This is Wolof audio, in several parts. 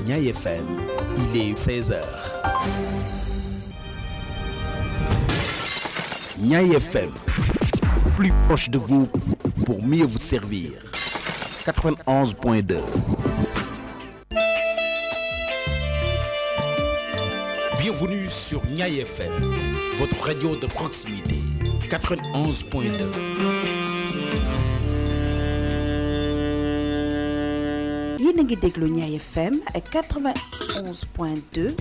Niay FM. Il est 16h. Niay FM, plus proche de vous pour mieux vous servir. 91.2. Bienvenue sur Niay FM, votre radio de proximité. 91.2. yéen a ngi déglu Niay FM ak 91.2.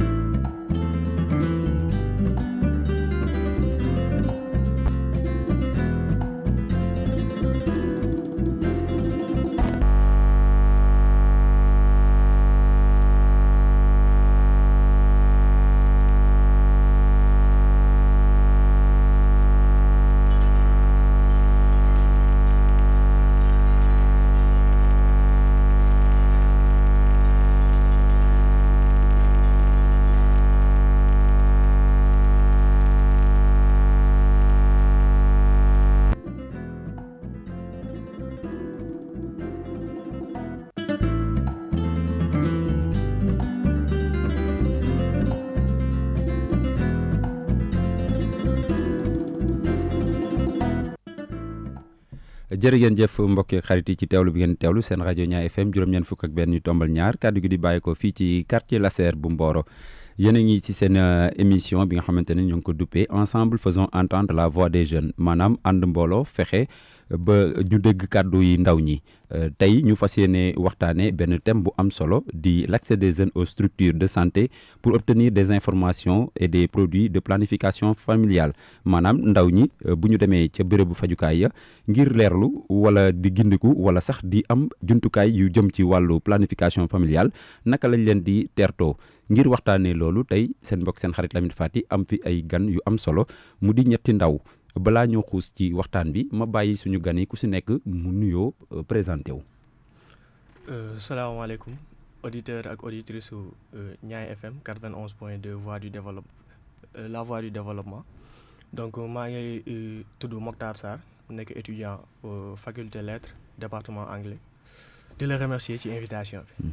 jërë ngeen jëf mbokki xarit yi ci teewlu bi ngeen teewlu seen rajo Niay FM juróom-ñeent fukk ak benn yu tombal ñaar kàddu gi di bàyyi ko fii ci quartier Lasser bu Mboro yéen a ngi ci seen émission bi nga xamante ne ñu ngi ko duppee ensemble faisons entendre la voix des jeunes maanaam ànd mbooloo fexe ba ñu dégg kàddu yi ndaw ñi tey ñu fas yéene waxtaanee benn thème bu am solo di l'accès des jeunes aux structures de santé pour obtenir des informations et des produits de planification familiale maanaam ndaw ñi bu ñu demee ca bérébu fajukaay ya ngir leerlu wala di gindiku wala sax di am jumtukaay yu jëm ci wàllu planification familiale naka lañ leen di teertoo ngir waxtaanee loolu tey seen mbokk seen xarit Lamine Fati am fi ay gan yu am solo mu di ñetti ndaw balaa ñoo xuus ci waxtaan bi ma bàyyi suñu gan yi ku si nekk mu nuyoo présenté wu. salaamaaleykum auditeur ak auditrice su Niay FM 91 point 2 voix du développement la voix du développement donc maa ngi tudd Mokhtar Sarr nekk étudiant faculté lettres département anglais di la remercier ci invitation bi.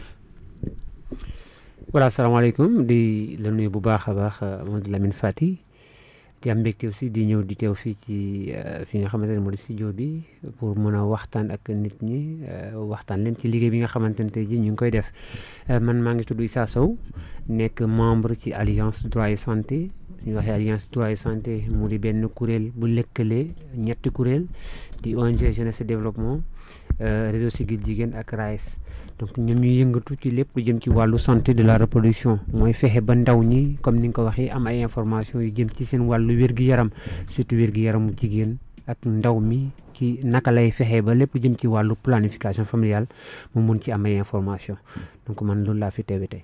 voilà asalaamaaleykum di la nuyu bu baax a baax Mamadou Lamine Fati. di am mbégte aussi di ñëw di teew fii ci fi nga xamante ne moo di studio bi pour mën a waxtaan ak nit ñi waxtaan leen ci liggéey bi nga xamante ne tey jii ñu ngi koy def man maa ngi tudd Issa Sow nekk membre ci alliance droit et santé suñu waxee alliance droit et santé mu di benn kuréel bu lëkkalee ñetti kuréel di ONG jeunesse et développement réseau Siggil Jigéen ak RAES donc ñoom ñuy yëngatu ci lépp lu jëm ci wàllu santé de la reproduction mooy fexe ba ndaw ñi comme ni nga ko waxee am ay information yu jëm ci seen wàllu wér-gi-yaram surtout wér-gi-yaramu jigéen ak ndaw mi ci naka lay fexe ba lépp jëm ci wàllu planification familiale mu mun ci am ay information donc man loolu laa fi teewe tey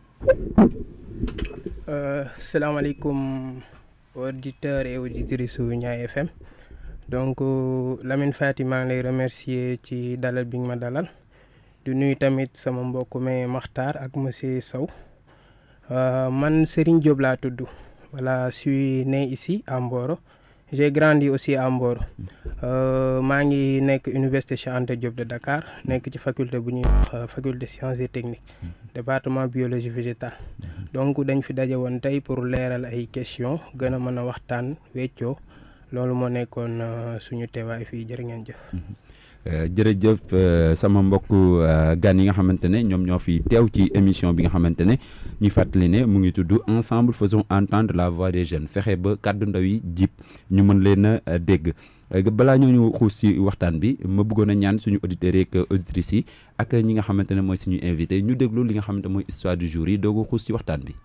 salaamaaleykum auditeurs et auditrices su Niay FM donc Lamine Fati maa ngi lay remercier ci dalal bi nga ma dalal di nuyu tamit sama mbokk mi Makhtar ak monsieur Sow man Serigne Diop laa tudd voilà je suis né ici à Mboro j'ai grandi aussi à Mboro maa ngi nekk université Cheikh Anta Diop de Dakar nekk ci faculté bu ñuy wax faculté sciences et techniques département biologie végétale donc dañ fi daje woon tey pour leeral ay questions gën a mën a waxtaan weccoo loolu moo nekkoon suñu teewaay fii jërë ngeen jëf. jërëjëf sama mbokk gan yi nga xamante ne ñoom ñoo fi teew ci émission bi nga xamante ne ñu fàttali ne mu ngi tudd ensemble faisons entendre la voix des jeunes fexe ba kàddu ndaw yi jib ñu mën leen a dégg balaa ñoo ñu xuus si waxtaan bi ma bëggoon a ñaan suñu auditeurs yeeg auditrices yi ak ñi nga xamante ne mooy suñu invité ñu déglu li nga xamante mooy histoire du jour yi doog a xuus si waxtaan bi.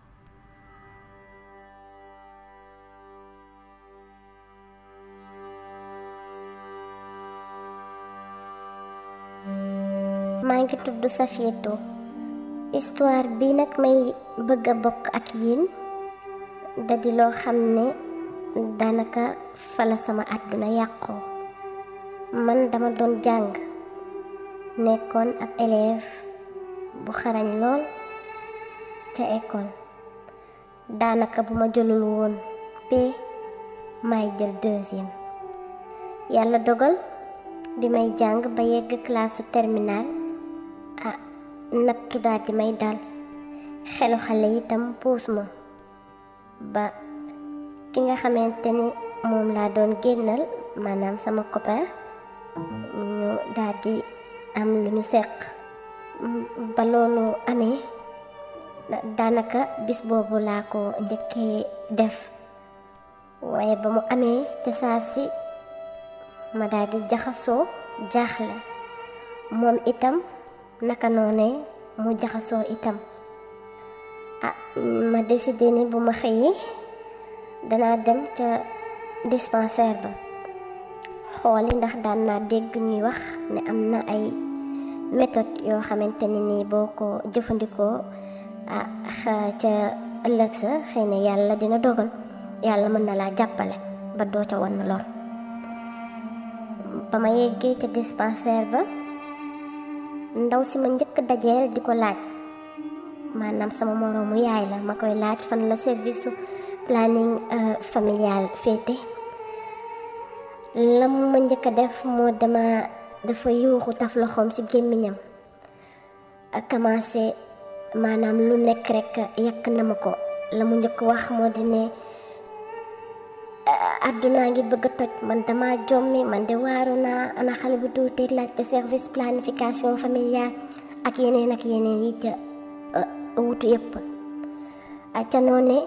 maa ngi tudd Safietou histoire bi nag may bëgg a bokk ak yéen da di loo xam ne daanaka fala sama àdduna yàqoo man dama doon jàng nekkoon ab élève bu xarañ lool ca école daanaka bu ma jëlul woon P may jël deuxième yàlla dogal bi may jàng ba yegg classe terminale ah nattu daal di may dal xelu xale itam puus ma ba ki nga xamante ni moom laa doon génnal maanaam sama copain ñu daal di am lu ñu seq ba loolu amee daanaka bis boobu laa ko njëkkee def waaye ba mu amee ca saa si ma daal di jaxasoo jaaxle moom itam naka noonee mu jaxasoo itam ah ma décidé ni bu ma xëyee danaa dem ca dispensaire ba xooli ndax daan naa dégg ñuy wax ne am na ay méthode yoo xamante ne nii boo ko jëfandikoo ah ca ëllëg sa xëy na yàlla dina dogal yàlla mën na laa jàppale ba doo ca wan lor ba ma yeggee ca dispensaire ba ndaw si ma njëkk dajeel di ko laaj maanaam sama moroomu yaay la ma koy laaj fan la service su planning familial féete la mu ma njëkk a def moo dama dafa yuuxu taf loxoom ci gémmiñam commencé maanaam lu nekk rek yàq na ma ko la mu njëkk wax moo di ne àddunaa ngi bëgg a toj man dama jommi man de waaru naa ana xale bu tuuti laajte service planification familiale ak yeneen ak yeneen yi ca wutu yëpp ca noone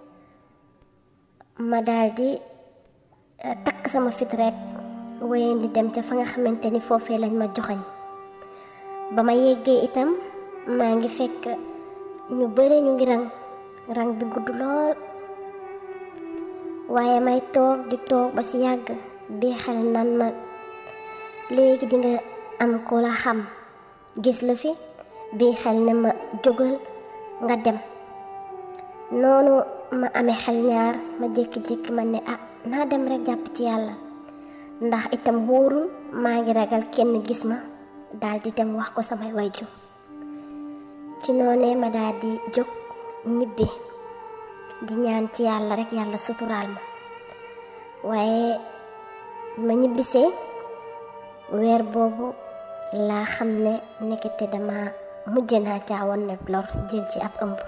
ma daal di takk sama fit rek wéyeen di dem ca fa nga xamante ni foofee lañ ma joxañ ba ma yeggee itam maa ngi fekk ñu bare ñu ngi rang rang bi gudd lool waaye may toog di toog ba ci yàgg bii xel nan ma léegi di nga am ko la xam gis la fi bii xel ne ma jógal nga dem noonu ma amee xel ñaar ma jékki-jékki ma ne ah naa dem rek jàpp ci yàlla ndax itam wóorul maa ngi ragal kenn gis ma daal di dem wax ko samay wayju ci noonee ma daal di jóg ñibbi di ñaan ci yàlla rek yàlla suturaal ma waaye ma ñibbisee weer boobu laa xam ne nekkete dama mujj naa caawoon ne lor jël ci ab ëmb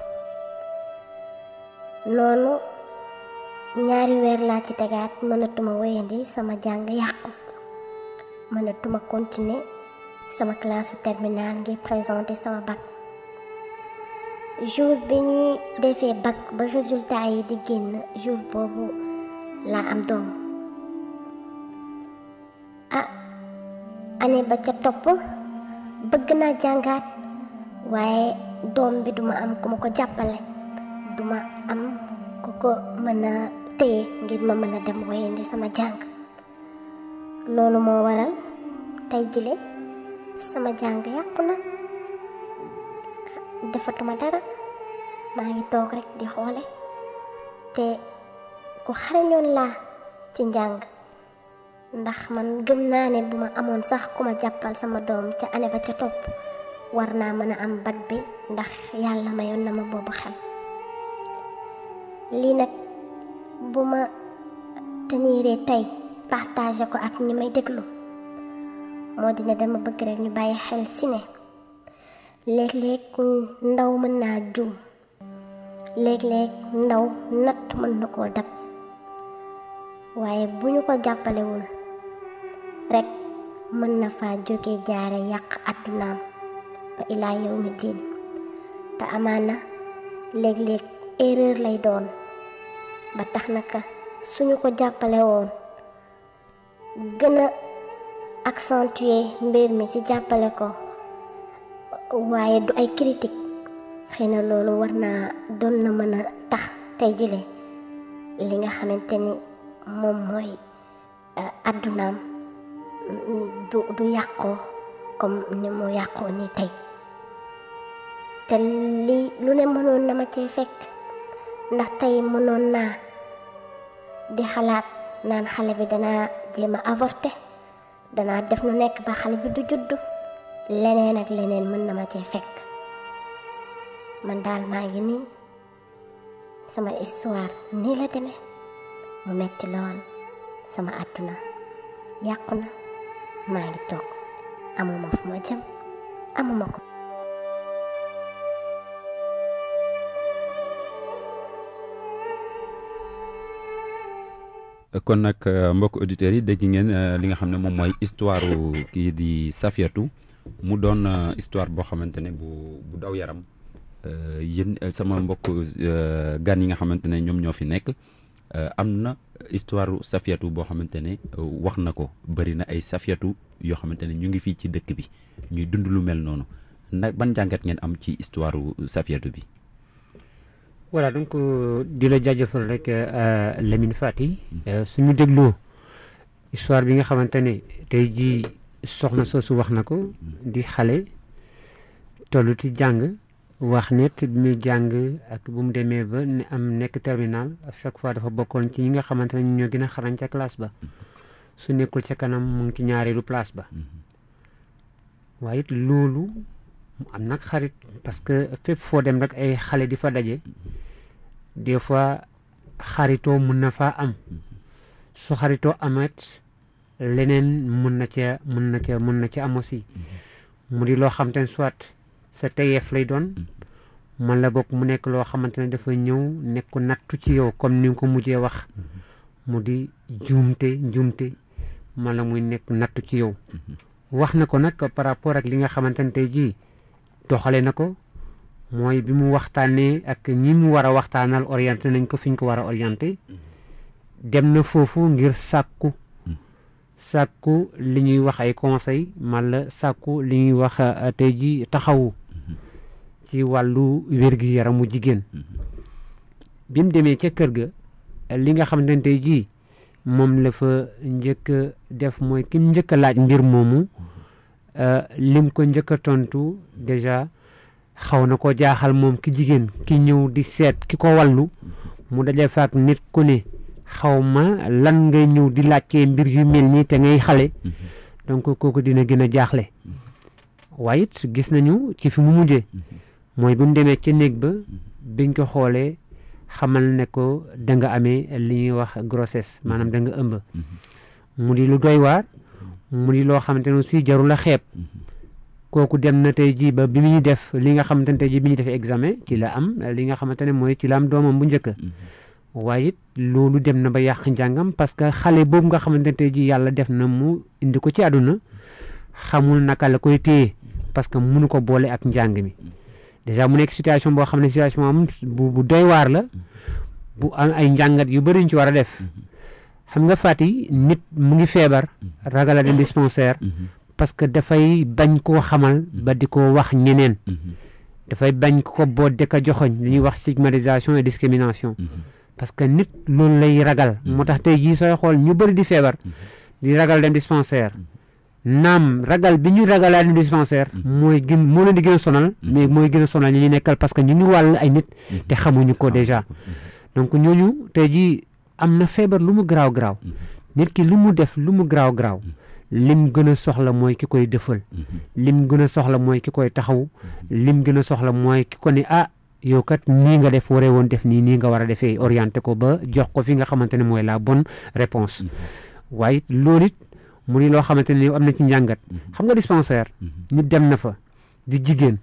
noonu ñaari weer laa ci tegaat mënatuma wéyandi sama jàng yàqu mënatuma continuer sama classe terminale ngir présenter sama bac jour bi ñuy defee bac ba résultat yi di génn jour boobu laa am doom ah année ba ca topp bëgg naa jàngaat waaye doom bi duma am ku ma ko jàppale duma am ku ko mën a téye ngir ma mën a dem wéyandi sama jàng loolu moo waral tey jile sama jàng yàqu na defatuma dara maa ngi toog rek di xoole te ku xarañoon laa ci njàng ndax man gëm naa ne bu ma amoon sax ku ma jàppal sama doom ca année ba ca topp war naa mën a am bac bi ndax yàlla mayoon na ma boobu xel lii nag bu ma teniree tey partagé ko ak ñi may déglu moo dina dama bëgg rek ñu bàyyi xel si ne léeg-léeg ndaw mën naa juum léeg-léeg ndaw natt mën na koo dab waaye bu ñu ko jàppalewul rekk mën na faa jóge jaare yàq àddunaam ba ilaa yow mi diin te amaana léeg-léeg erreur lay doon ba tax naka suñu ko jàppale woon gën a accentuer mbir mi ci jàppale ko waaye du ay critique xëy na loolu war naa doon na mën a tax tey jile li nga xamante ni moom mooy àddunaam du du yàqoo comme ni mu yàqoo ni tey te lii lu ne mënoon na ma cee fekk ndax tey mënoon naa di xalaat naan xale bi danaa jéem a avorté danaa def nu nekk ba xale bi du juddu leneen ak leneen mën na ma cee fekk man daal maa ngi nii sama histoire nii la demee mu metti lool sama àdduna yàqu na maa ngi toog amuma fu ma jëm amuma ko kon nag mbokk auditeurs yi dégg ngeen li nga xam ne moom mooy histoire kii di Safiatou mu doon histoire boo xamante ne bu bu daw yaram yéen sama mbokk gan yi nga xamante ne ñoom ñoo fi nekk am na histoire Safiatou boo xamante ne wax na ko bëri na ay Safiatou yoo xamante ne ñu ngi fii ci dëkk bi ñuy dund lu mel noonu nag ban jàngat ngeen am ci histoire Safiatou bi. voilà donc di la jaajëfal rek Lamine Fati suñu dégloo histoire bi nga xamante ne tey jii soxna soosu wax na ko di xale tollu ci jàng wax net bi muy jàng ak bu mu demee ba ne am nekk terminal à chaque fois dafa bokkoon ci ñi nga xamante ne ñoo gën a xarañ ca classe ba su nekkul ca kanam mu ngi ci ñaareelu place ba waaye it loolu am nag xarit parce que fépp foo dem rek ay xale di fa daje des fois xaritoo mun na faa am su xaritoo amet leneen mun na ca mun na ca mun na ca am aussi mu di loo xamante ne soit sa teyeef lay doon man la bokk mu nekk loo xamante ne dafa ñëw nekk nattu ci yow comme ni nga ko mujjee wax mu di njuumte njuumte man la muy nekk nattu ci yow wax na ko nag par rapport ak li nga xamante ne tey jii doxale na ko mooy bi mu waxtaanee ak ñi mu war a waxtaanal orienté nañ ko fi ñu ko war a orienté dem na foofu ngir sàkku sàkku li ñuy wax ay conseil mala sàkku li ñuy wax tey ji taxawu ci wàllu wér-gi-yaramu jigéen bi mu demee ca kër ga li nga xamante ne tey jii moom la fa njëkk a def mooy ki njëkk a laaj mbir moomu lim ko njëkk a tontu déjà xaw na ko jaaxal moom ki jigéen ki ñëw di seet ki ko wàllu mu daje faak nit ku ne xaw ma lan ngay ñëw di laajtee mbir yu mel nii te ngay xale donc kooku dina gën a jaaxle waaye it gis nañu ci fi mu mujjee mooy bu mu demee ca néeg ba biñ ko xoolee xamal ne ko da nga amee li ñuy wax grossesse maanaam da nga ëmb mu di lu doy waar mu di loo xamante ne aussi jarul a xeeb kooku dem na tey jii ba bi muy def li nga xamante ne tey jii bi ñu defee examen ci la am li nga xamante ne mooy ci la am doomam bu njëkk waaye it loolu dem na ba yàq njàngam parce que xale boobu nga xamante ne tey jii yàlla def na mu indi ko ci àdduna xamul naka la koy téye parce que mënu ko boole ak njàng mi déjà mu nekk situation boo xam ne situation am bu bu doy waar la bu am ay njàngat yu bëri ñu ci war a def xam nga Fati nit mu ngi feebar ragal a dem dispensaire parce que dafay bañ koo xamal ba di ko wax ñeneen dafay bañ ko boo dëkk a joxoñ li ñuy wax stigmatisation et discrimination parce que nit loolu lay ragal moo tax tey jii sooy xool ñu bëri di feebar di ragal dem dispensaire naam ragal bi ñu ragalaa dem dispensaire mooy gën moo leen di gën a sonal mais mooy gën a sonal ñi ñu nekkal parce que ñu ngi wàll ay nit te xamuñu ko déjà donc ñooñu tey jii am na feebar lu mu garaaw garaaw nit ki lu mu def lu mu garaaw garaaw lim gën a soxla mooy ki koy defal lim gën a soxla mooy ki koy taxaw lim gën a soxla mooy ki ko ne ah yow kat nii nga def waree woon def nii nii nga war a defee orienté ko ba jox ko fi nga xamante ne mooy la bonne réponse waaye loolu it mu ni loo xamante ne am na ci njàngat xam nga dispensaire nit dem na fa di jigéen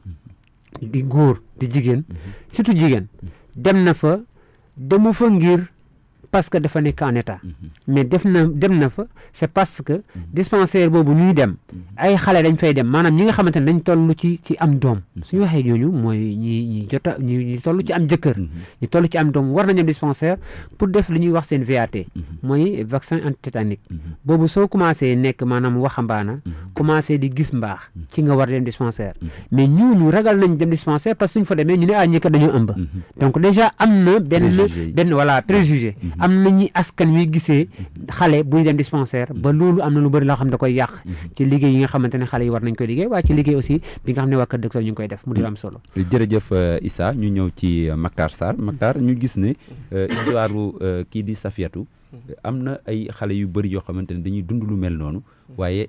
di góor di jigéen surtout jigéen dem na fa demu fa ngir parce que dafa nekk en état mais def na dem na fa c'est parce que dispensaire boobu ñuy dem ay xale dañ fay dem maanaam ñi nga xamante ne dañ toll ci ci am doom suñu waxee ñooñu mooy ñi ñi jota ñi ñi toll ci am jëkkër ñi toll ci am doom war nañu dem dispensaire pour def li ñuy wax seen VAT mooy vaccin antitétanique boobu soo commencé nekk maanaam waxambaana commencé di gis mbaax ci nga war dem dispensaire mais ñooñu ragal nañ dem dispensaire parce que suñ fa demee ñu ne ah ñi kat dañoo ëmb donc déjà am na benn benn voilà préjugé am na ñi askan wi gisee xale buy dem dispensaire ba loolu am na lu bëri loo xam ne da koy yàq ci liggéey yi nga xamante ne xale yi war nañ koy liggéey waaye ci liggéey aussi bi nga xam ne waa Kër Docteur ñu ngi koy def mu di am solo jërëjëf Issa ñu ñëw ci Mactar Sarr Mactar ñu gis ne histoire kii di Safiatou am na ay xale yu bëri yoo xamante ne dañuy dund lu mel noonu waaye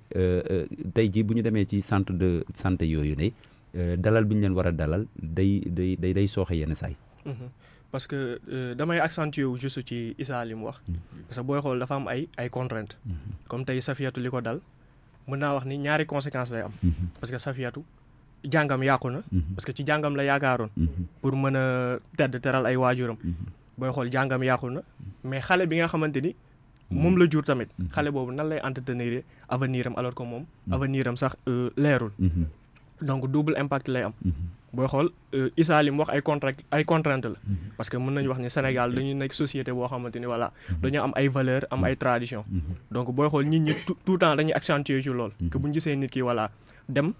tey jii bu ñu demee ci centre de santé yooyu ne dalal bi ñu leen war a dalal day day day day sooxe yenn saay parce que damay accentuer wu juste ci Issa li mu wax parce que booy xool dafa am ay ay contraintes comme tey Safiatou li ko dal mën naa wax ni ñaari conséquences lay am parce que Safiatou jàngam yàqu na parce que ci jàngam la yaakaaroon pour mën a tedd teral ay waajuram booy xool jàngam yàqu na mais xale bi nga xamante ni moom la jur tamit xale boobu nan lay entretenir avenir am alors que moom avenir am sax leerul donc double impact lay am booy xool Issa li mu wax ay contrat ay contrainte la parce que mën nañu wax ni Sénégal dañu nekk société boo xamante ni voilà dañu am ay valeur am ay tradition donc booy xool nit ñi tout le temps dañuy accentuer ci lool que bu ñu gisee nit ki voilà dem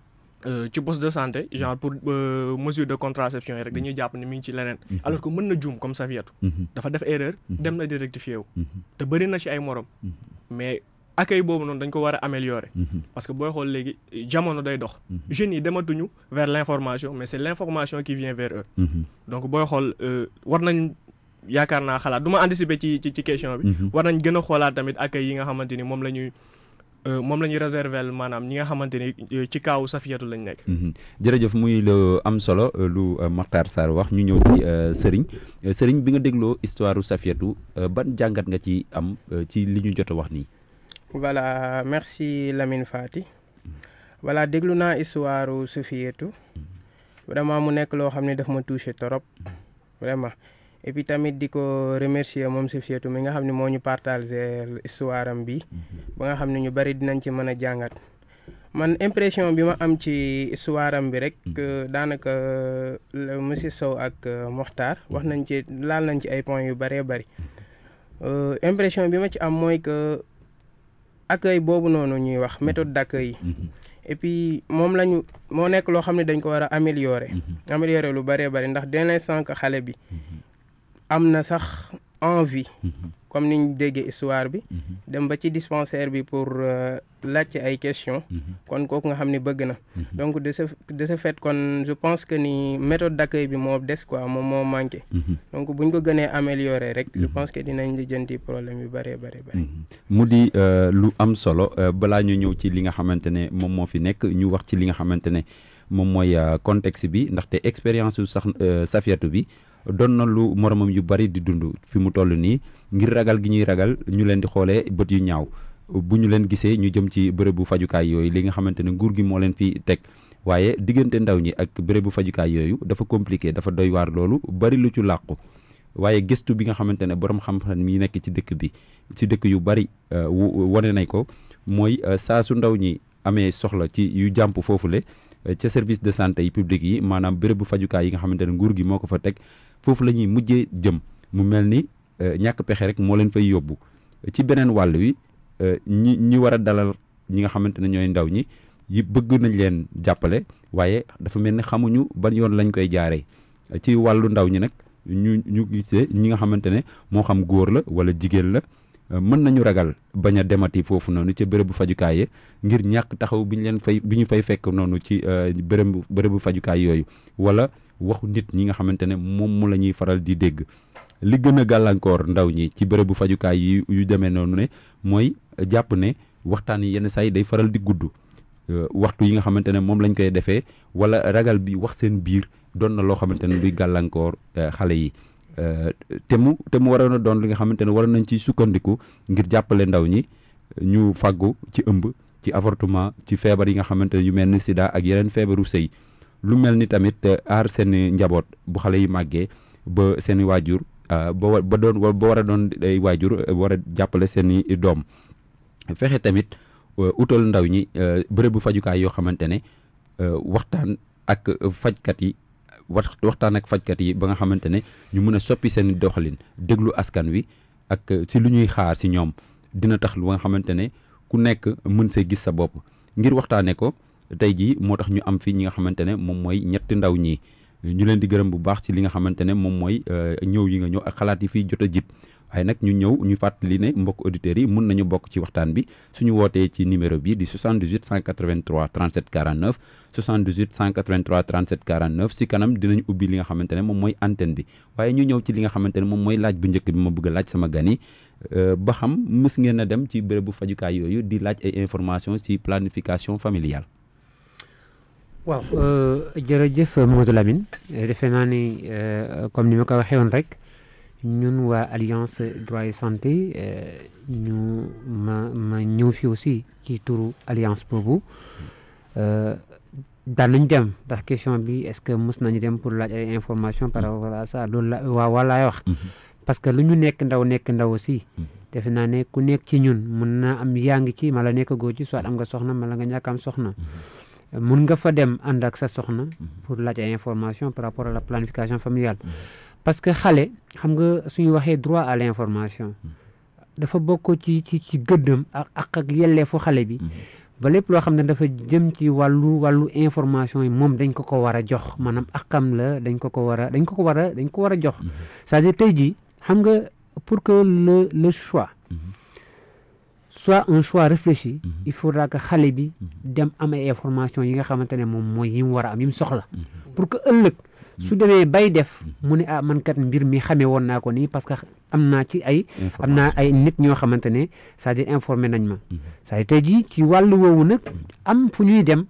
ci poste de santé genre pour mesure de contraception yi rek dañuy jàpp ni mi ngi ci leneen alors que mën na juum comme Safiatou dafa def erreur dem na di rectifier wu te bëri na ci ay morom mais accueil boobu noonu dañ ko war a améliorer parce que booy xool léegi jamono day dox jeunes yi dematuñu vers l'information mais c'est l'information qui vient vers eux donc booy xool war nañ yaakaar naa xalaat du ma anticiper ci ci ci question bi war nañ gën a xoolaat tamit accueil yi nga xamante ni moom la ñuy moom la ñuy réserver maanaam ñi nga xamante ni ci kaawu Safiatou lañ nekk. jërëjëf muy lu am solo lu Makhtar Sarr wax ñu ñëw ci Serigne Serigne bi nga dégloo histoire Safiatou ban jàngat nga ci am ci li ñu jot a wax nii. voilà merci Lamine Fati voilà déglu naa histoire Safiatou vraiment mu nekk loo xam ne daf ma touché trop vraiment. et puis tamit di ko remercier moom Safiatou mi nga xam ne moo ñu partagé histoire am bi ba nga xam ne ñu bari dinañ ci mën a jàngat man impression bi ma am ci histoire am bi rek daanaka monsieur Sow ak Mokhtar wax nañ ci laal nañ ci ay points yu bëree bëri impression bi ma ci am mooy que accueil boobu noonu ñuy wax méthode d'accueil yi et puis moom lañu moo nekk loo xam ne dañ ko war a améliorer améliorer lu bëree bëri ndax dès l'instant que xale bi am na sax envie comme ni ñu déggee histoire bi dem ba ci dispensaire bi pour laajte ay questions kon kooku nga xam ne bëgg na donc de ce de ce fait kon je pense que ni méthode d'accueil bi moo des quoi moom moo manqué donc buñ ko gënee améliorer rek je pense que dinañ lijjanti problème yu bëree bëri bëri mu di lu am solo balaa ñu ñëw ci li nga xamante ne moom moo fi nekk ñu wax ci li nga xamante ne moom mooy contexte bi ndaxte expérience su sax Safiatou bi doon na lu moromam yu bari di dund fi mu toll nii ngir ragal gi ñuy ragal ñu leen di xoolee bët yu ñaaw bu ñu leen gisee ñu jëm ci bërëbu fajukaay yooyu li nga xamante ne nguur gi moo leen fi teg waaye diggante ndaw ñi ak bërëbu fajukaay yooyu dafa compliqué dafa doy waar loolu bari lu ci làqu waaye gëstu bi nga xamante ne borom xam-xam yi nekk ci dëkk bi ci dëkk yu bari wane nañ ko mooy saa su ndaw ñi amee soxla ci yu jàmp foofule ca service de santé yi publique yi maanaam bërëbu fajukaay yi nga xamante ne nguur gi moo ko fa teg foofu la ñuy mujjee jëm mu mel ni ñàkk pexe rek moo leen fay yóbbu ci beneen wàll wi ñi ñi war a dalal ñi nga xamante ne ñooy ndaw ñi yi bëgg nañ leen jàppale waaye dafa mel ni xamuñu ban yoon lañ koy jaaree ci wàllu ndaw ñi nag ñu ñu gisee ñi nga xamante ne moo xam góor la wala jigéen la mën nañu ragal bañ a demati foofu noonu ca bërëbu fajukaay yi ngir ñàkk taxaw bi ñu leen fay bi ñu fay fekk noonu ci bërëbu bërëbu fajukaay yooyu wala waxu nit ñi nga xamante ne moom mu la ñuy faral di dégg li gën a gàllankoor ndaw ñi ci bërëbu fajukaay yi yu demee noonu ne mooy jàpp ne waxtaan yi yenn saa yi day faral di gudd waxtu yi nga xamante ne moom lañ koy defee wala ragal bi wax seen biir doon na loo xamante ne luy gàllankoor xale yi te mu te mu waroon a doon li nga xamante ne waroon nañ ci sukkandiku ngir jàppale ndaw ñi ñu fàggu ci ëmb ci avortement ci feebar yi nga xamante ne yu mel ni sida ak yeneen feebaru sëy lu mel ni tamit aar seen njaboot bu xale yi màggee ba seen i waajur ba ba doon ba war a doon ay waajur war a jàppale seen i doom fexe tamit utal ndaw ñi bërëbu fajukaay yoo xamante ne waxtaan ak fajkat yi waxtaan ak fajkat yi ba nga xamante ne ñu mën a soppi seen doxalin déglu askan wi ak si lu ñuy xaar si ñoom dina tax lu nga xamante ne ku nekk mën see gis sa bopp ngir waxtaanee ko tey jii moo tax ñu am fi ñi nga xamante ne moom mooy ñetti ndaw ñi ñu leen di gërëm bu baax ci li nga xamante ne moom mooy ñëw yi nga ñëw ak xalaat yi fiy jot a jib waaye nag ñu ñëw ñu fàttali ne mbokk auditeurs yi mun nañu bokk ci waxtaan bi suñu wootee ci numéro bi di 78 183 37 49 78 183 37 49 si kanam dinañ ubbi li nga xamante ne moom mooy antenne bi waaye ñu ñëw ci li nga xamante ne moom mooy laaj bu njëkk bi ma bëgg a laaj sama gan yi ba xam mës ngeen a dem ci bérébu fajukaay yooyu di laaj ay information ci planification familiale. waaw jërëjëf Mamadou Lamine defe naa ni comme ni ma ko waxee woon rek ñun waa alliance droit et santé ñu ma ma ñëw fi aussi ci turu alliance boobu daan nañ dem ndax question bi est-ce que mës nañu dem pour laaj ay information par rapport à ça loolu la waaw walaay wax parce que lu ñu nekk ndaw nekk ndaw aussi defe naa ne ku nekk ci ñun mun na am yaa ngi ci mala nekk goo ci soit am nga soxna mala nga ñàkk am soxna mun nga fa dem ànd ak sa soxna pour laaj ay information par rapport à la planification familiale parce que xale xam nga suñu waxee droit à l'information dafa bokk ci ci ci gëddam ak ak ak yelleefu xale bi ba lépp loo xam ne dafa jëm ci wàllu wàllu information yi moom dañ ko ko war a jox maanaam akam la dañ ko ko war a dañ ko ko war a dañ ko war a jox c'est-à-dire tey jii xam nga pour que le le choix soit un choix réfléchi il faudra que xale bi dem am ay information yi nga xamante ne moom mooy yi mu war a am yi mu soxla pour que ëllëg su demee bay def mu ne ah man kat mbir mi xamee woon naa ko nii parce que am naa ci ay am naa ay nit ñoo xamante ne c'est-à-dire informé nañ ma c'est-à-dire tey jii ci wàllu woowu nag am fu ñuy dem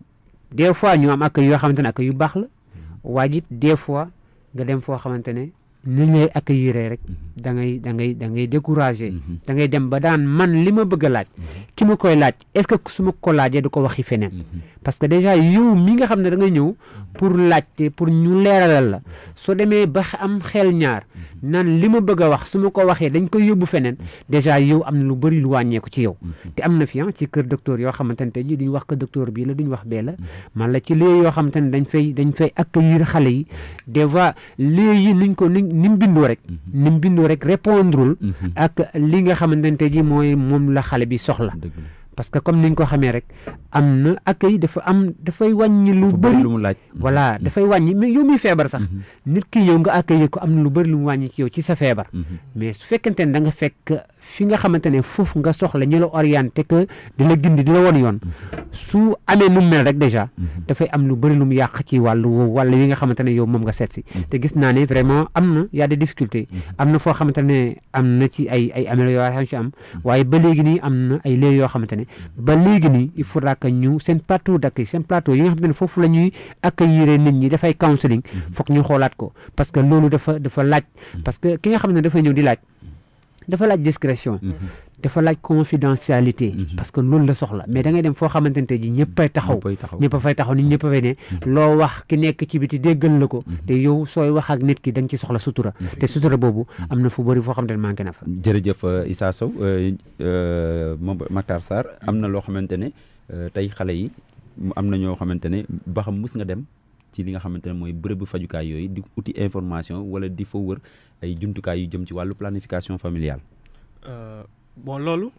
des fois ñu am ak yoo xamante ne ak yu baax la waaye it des fois nga dem foo xamante ne ni lay accueillir rek da ngay da ngay da ngay découragé da ngay dem ba daan man li ma bëgg a laaj ki ma koy laaj est-ce que su ma ko laajee du ko waxi feneen parce que déjà yow mi nga xam ne da nga ñëw pour laajte pour ñu leeralal la soo demee ba am xel ñaar naan li ma bëgg a wax su ma ko waxee dañ koy yóbbu feneen déjà yow am na lu bëri lu wàññeeku ci yow te am na fi ci kër docteur yoo xamante ne tey jii duñ wax que docteur bii la duñ wax bee la man la ci lieu yoo xamante ne dañ fay dañ fay accueillir xale yi des fois lieu yi niñ ko ni ni mu bindoo rek ni mu bindoo rek répondrul ak li nga xamante ne tey jii mooy moom la xale bi soxla parce que comme niñ ko xamee rek am na accueil dafa am dafay wàññi lu bëri lu mu laaj voilà dafay wàññi mais yow miy feebar sax nit ki yow nga accueillir ko am na lu bëri lu mu wàññi ci yow ci sa feebar mais su fekkente ne da nga fekk fi nga xamante ne foofu nga soxla ñu la orienté que di la gindi di la won yoon su amee nu mu mel rek déjà dafay am lu bëri lu mu yàq ci wàllu wàll yi nga xamante ne yow moom nga seet si te gis naa ne vraiment am na y a des difficultés am na foo xamante ne am na ci ay ay amélioration ci am waaye ba léegi nii am na ay léegi yoo xamante ne ba léegi nii il faudra que ñu seen plateau d'accueil seen plateau yi nga xamante ne foofu la ñuy accueillir nit ñi dafay counseling foog ñu xoolaat ko parce que loolu dafa dafa laaj parce que ki nga xam ne dafay ñëw di laaj dafa laaj discrétion dafa laaj confidentialité parce que loolu la soxla mais da ngay dem foo xamante ne tey ji ñëppay taxaw ñëpp a fay taxaw nit ñëpp a fay ne loo wax ki nekk ci biti déggal la ko te yow sooy wax ak nit ki da nga ci soxla sutura te sutura boobu am na fu bëri foo xamante ne manqué na fa jërëjëf Issa Sow moom Matar Sarr am na loo xamante ne tey xale yi am na ñoo xamante ne ba xam mus nga dem ci li nga xamante ne mooy bërëbu fajukaay yooyu di uti information wala di fa wër ay jumtukaay yu jëm ci wàllu planification familiale bon loolu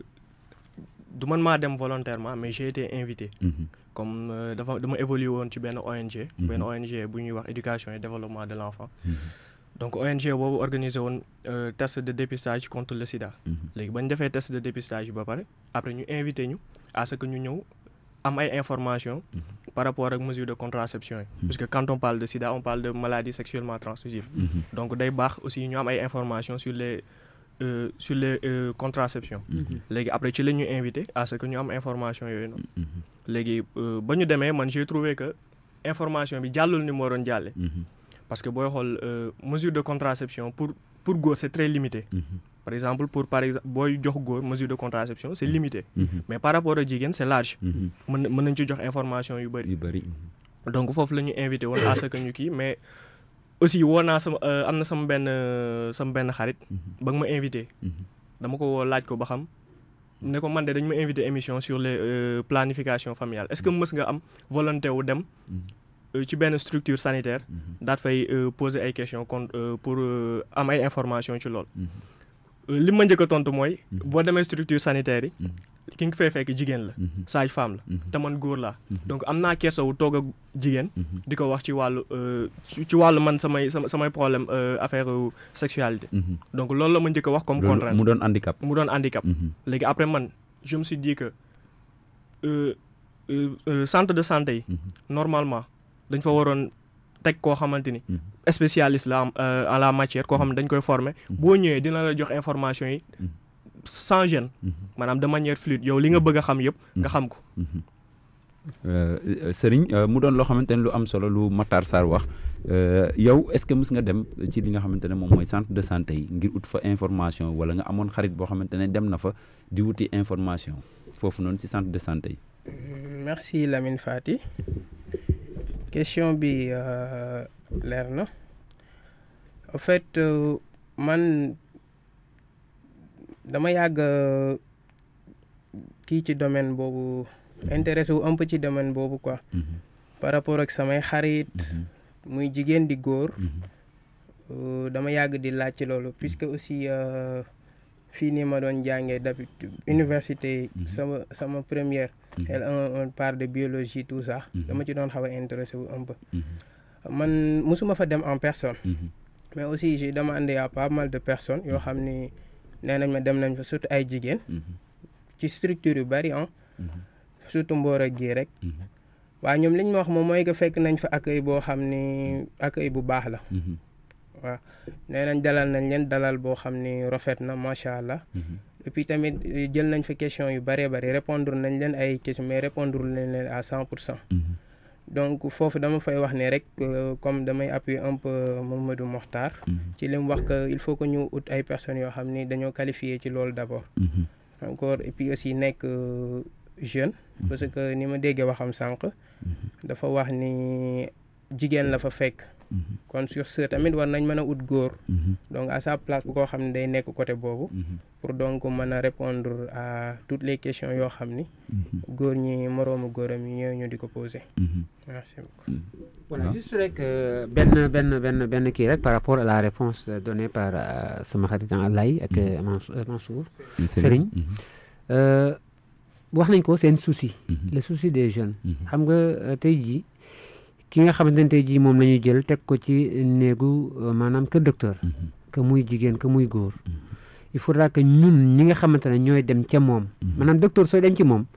du man maa dem volontairement mais j'ai été invité comme dafa dama évolué woon ci benn ONG benn ONG bu ñuy wax éducation et développement de l'enfant donc ONG boobu organisé woon test de dépistage contre le sida léegi ba ñu defee test de dépistage ba pare après ñu invité ñu à ce que ñu ñëw am ay information par rapport ak mesure de contraception yi parce que quand on parle de sida on parle de maladie sexuellement transmissible donc day baax aussi ñu am ay information sur les Euh, sur les euh, contraceptions léegi après ci la ñu invité à ce que ñu am information yooyu noonu léegi ba ñu demee man j'ai trouvé que information bi jàllul ni mu waroon jàlle parce que booy xool mesure de contraception pour pour góor c'est très limité par exemple pour par exemple booy jox góor mesure de contraception c'est limité mais par rapport ak jigéen c'est large mën mën nañ ci jox information yu bëri yu bëri donc foofu la ñu invité woon à ce que ñu kii mais aussi woo naa sama am na sama benn sama benn xarit ba nga ma invité dama ko woo laaj ko ba xam ne ko man de dañu ma invité émission sur les planification familiale est-ce que mës nga am volonté wu dem ci benn structure sanitaire daat fay poser ay questions kon pour am ay information ci lool li ma njëkk a tontu mooy boo demee structure sanitaire yi ki nga fay fekk jigéen la sage femme la te man góor laa donc am naa kersawu toog ak jigéen di ko wax ci wàllu ci wàllu man samay samay problème affaire sexualité donc loolu la ma njëkk a wax comme contrainte mu doon handicap mu doon handicap léegi après man je me suis dit que centre de santé yi normalement dañ fa waroon teg koo xamante ni spécialiste la en la matière koo xam ne dañ koy former boo ñëwee dina la jox information yi sans gêne maanaam de manière fluide yow li nga bëgg a xam yëpp nga xam ko Serigne mu doon loo xamante ne lu am solo lu Matar Sarr wax yow est-ce que mës nga dem ci li nga xamante ne moom mooy centre de santé yi ngir ut fa information wala nga amoon xarit boo xamante ne dem na fa di wuti information foofu noonu ci centre de santé yi merci Lamine Fati question bi leer na en fait man dama yàgg kii ci domaine boobu intéressé wu un peu ci domaine boobu quoi par rapport ak samay xarit muy jigéen di góor dama yàgg di laaj ci loolu puisque aussi fii nii ma doon jàngee d'habitude université sama sama première elle on parle de biologie tout ça dama ci doon xaw a intéressé wu un peu man musuma fa dem en personne mais aussi j'ai demandé à pas mal de personnes yoo xam ni nee nañ ma dem nañ fa surtout ay jigéen ci structure yu bari ah surtout mboor ak gi rek waaw ñoom li ñu ma wax moom mooy que fekk nañ fa accueil boo xam ni accueil bu baax la waaw nee nañ dalal nañ leen dalal boo xam ni rafet na macha allah et puis tamit jël nañ fa question yu bëree bëri répondre nañ leen ay question mais répondre nañ leen à cent pour cent donc foofu dama fay wax ne rek comme damay appuyer un peu Mamadou Mokhtar ci li mu wax que il faut que ñu ut ay personnes yoo xam ni dañoo qualifié ci loolu d'abord encore et puis aussi nekk jeune parce que ni ma déggee waxam sànq dafa wax ni jigéen la fa fekk kon sur ce tamit war nañ mën a ut góor donc à sa place bu koo xam ne day nekk côté boobu pour donc mën a répondre à toutes les questions yoo xam ni góor ñi moroomu góoram yi ñëw ñu di ko poser merci beaucoup voilà juste rek benn benn benn benn kii rek par rapport à la réponse donnée par sama xarit Lay ak Mansour Serigne wax nañ ko seen souci le souci des jeunes xam nga tey jii ki nga xamante ne tey jii moom la ñuy jël teg ko ci néegu maanaam kër docteur que muy jigéen que muy góor il faudra que ñun ñi nga xamante ne ñooy dem ca moom maanaam docteur sooy dem ci moom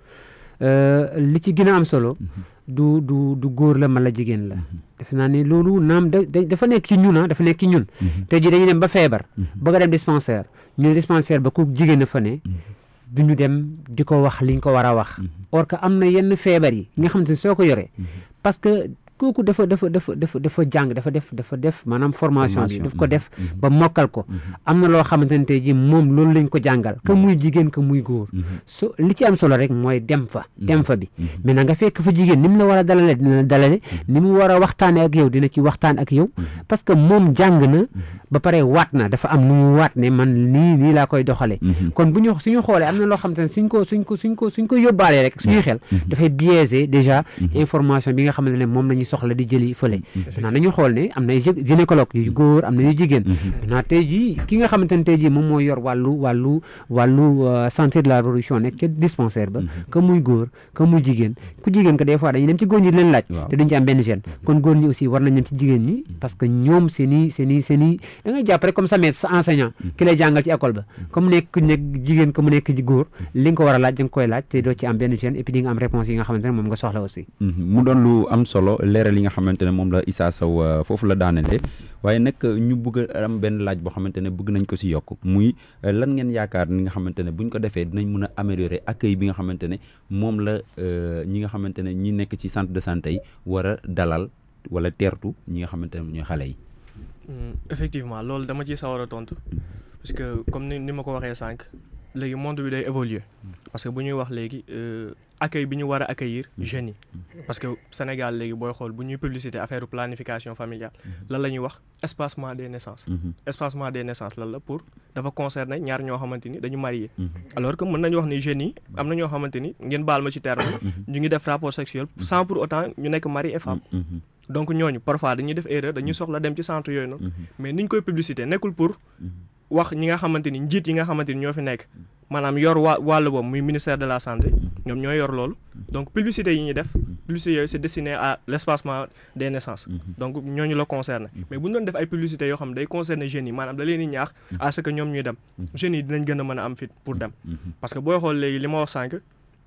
li ci gën a am solo du du du góor la mala jigéen la defe naa ne loolu naam da dafa nekk ci ñun ah dafa nekk ci ñun tey jii dañuy dem ba feebar bëgg a dem dispensaire ñu dispensaire ba ku jigéen a fa ne du ñu dem di ko wax liñ ko war a wax or que am na yenn feebar yi nga xamante ne soo ko yoree parce que kooku dafa dafa dafa dafa dafa jàng dafa def dafa def maanaam formation bi daf ko def ba mokkal ko am na loo xamante ne tey jii moom loolu lañ ko jàngal que muy jigéen que muy góor so li ci am solo rek mooy dem fa dem fa bi maintenant nga fekk fa jigéen ni mu la war a dalale dina la dalale ni mu war a waxtaane ak yow dina ci waxtaan ak yow parce que moom jàng na ba pare waat na dafa am nu mu waat ne man nii nii laa koy doxalee kon bu ñu suñu xoolee am na loo xamante ne suñ ko suñ ko suñ ko suñ ko yóbbaalee rek suñuy xel dafay biaisé déjà information bi nga xamante ne moom lañuy soxla di jëli fële maintenant dañu xool ne am na gynécologue yu góor am na yu jigéen maintenant tey jii ki nga xamante ne tey jii moom mooy yor wàllu wàllu wàllu santé de la reproduction nekk ca dispensaire ba que muy góor que muy jigéen ku jigéen que des fois dañuy dem ci góor ñi di leen laaj te duñ ci am benn gêne kon góor ñi aussi war nañ dem ci jigéen ñi parce que ñoom seen i seen i seen i da ngay jàpp rek comme sa maître sa enseignant ki lay jàngal ci école ba comme nekk ku nekk jigéen que mu nekk ci góor li nga ko war a laaj da nga koy laaj te doo ci am benn gêne et puis di nga am réponse yi nga xamante ne moom nga soxla aussi mu doon lu am solo leeral li nga xamante ne moom la Issa Sow foofu la daanele waaye nag ñu bëgg a am benn laaj boo xamante ne bëgg nañ ko si yokk muy lan ngeen yaakaar ni nga xamante ne buñ ko defee dinañ mën a améliorer accueil bi nga xamante ne moom la ñi nga xamante ne ñi nekk ci centre de santé yi war a dalal wala teertu ñi nga xamante ne ñooy xale yi. effectivement loolu dama ciy sawar a tontu parce que comme ni ni ma ko waxee sànq léegi monde bi day évoluer parce que bu ñuy wax léegi accueil bi ñu war a accueillir jeunes yi parce que Sénégal léegi booy xool bu ñuy publicité affaire planification familiale lan la ñuy wax espacement des naissances espacement des naissances lan la pour dafa concerner ñaar ñoo xamante ni dañu marié alors que mën nañu wax ni jeunes yi am na ñoo xamante ni ngeen baal ma ci terme ñu ngi def rapport sexuel sans pour autant ñu nekk mari et femme donc ñooñu parfois dañuy def erreur dañuy soxla dem ci centre yooyu noonu mais niñ koy publicité nekkul pour wax ñi nga xamante ni njiit yi nga xamante ni ñoo fi nekk maanaam yor waa wàll boobu muy ministère de la santé ñoom ñooy yor loolu donc publicité yi ñuy def publicité yooyu c'est destiné à l'espacement des naissances donc ñooñu la concerné mais bu ñu doon def ay publicité yoo xam ne day concerné jeunes yi maanaam da leen di ñaax à ce que ñoom ñuy dem jeunes yi dinañ gën a mën a am fit pour dem parce que booy xool léegi li ma wax sànq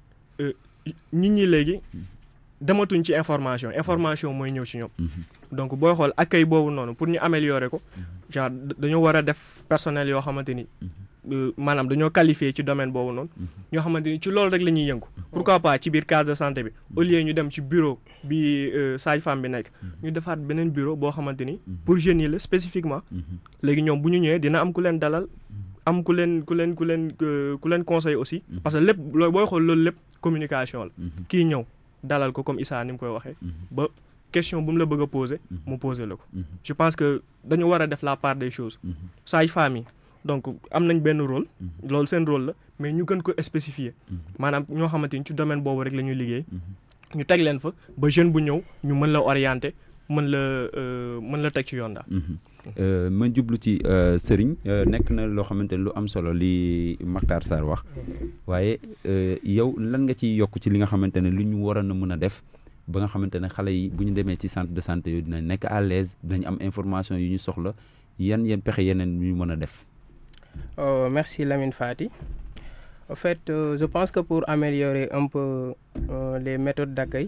nit ñi léegi dematuñ ci information information mooy ñëw ci ñoom donc booy xool accueil boobu noonu pour ñu améliorer ko genre dañoo war a def personnel yoo xamante ni maanaam dañoo qualifié ci domaine boobu noonu ñoo xamante ni ci loolu rek la ñuy yëngu pourquoi pas ci biir case de santé bi au lieu ñu dem ci bureau bi sage-femme bi nekk ñu defaat beneen bureau boo xamante ni pour jeunes yi la spécifiquement léegi ñoom bu ñu ñëwee dina am ku leen dalal am ku leen ku leen ku leen ku leen conseil aussi parce que lépp looy booy xool loolu lépp communication la kii ñëw dalal ko comme Issa ni mu koy waxee ba question bu mu la bëgg a poser mu poser la ko je pense que dañu war a def la part des choses sage-femme yi donc am nañ benn rôle loolu seen rôle la mais ñu gën ko spécifier maanaam ñoo xamante ni ci domaine boobu rek la ñuy liggéey ñu teg leen fa ba jeune bu ñëw ñu mën la orienter mën la mën la teg ci yoon daal. ma jublu ci sëriñ nekk na loo xamante ne lu am solo li Mactar Sarr wax waaye yow lan nga ciy yokk ci li nga xamante ne lu ñu waroon a mën a def ba nga xamante ne xale yi bu ñu demee ci centre de santé yooyu dinañ nekk à l'aise dinañ am information yu ñu soxla yan yan pexe yeneen yu ñu mën a def. Oh, merci Lamine Fati. En fait, euh, je pense que pour améliorer un peu euh, les méthodes d'accueil,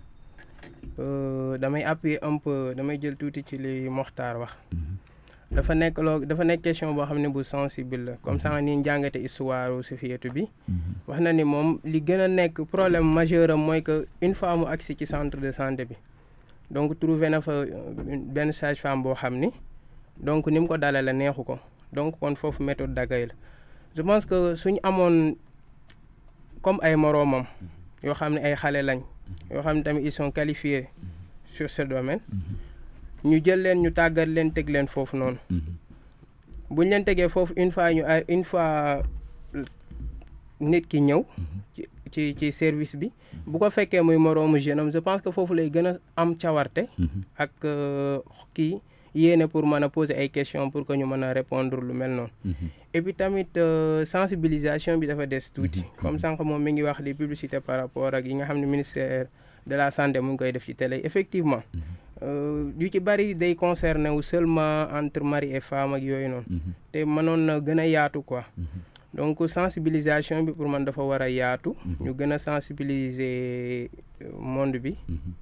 euh, damay appuyer un peu damay jël tuuti ci li Mokhtar wax. dafa nekk loo dafa nekk question boo xam ne bu sensible la comme ça ni njàngate histoire Safietou bi. wax na ni moom li gën a nekk problème majeur am mooy que une fois mu agsi ci centre de santé bi donc trouvé na fa benn sage-femme boo xam ni donc ni mu ko dalee la neexu ko. donc kon foofu méthode d'accueil la je pense que suñu amoon comme ay moroomam yoo xam ne ay xale lañ yoo xam ne tamit ils sont qualifiés sur ce domaine ñu jël leen ñu tàggat leen teg leen foofu noonu buñ leen tegee foofu une fois ñu ay une fois nit ki ñëw ci ci ci service bi bu ko fekkee muy moroomu jeune am je pense que foofu lay gën a am cawarte ak kii yéene pour mën a poser ay questions pour que ñu mën a répondre lu mel noonu. et puis tamit sensibilisation bi dafa des tuuti. comme sànq moom mi ngi wax di publicité par rapport ak yi nga xam ne ministère de la santé mu ngi koy def ci télé effectivement. yu ci bari day concerné wu seulement entre mari et femme ak yooyu noonu. te mënoon na gën a yaatu quoi. donc sensibilisation bi pour man dafa war a yaatu. ñu gën a sensibiliser monde bi.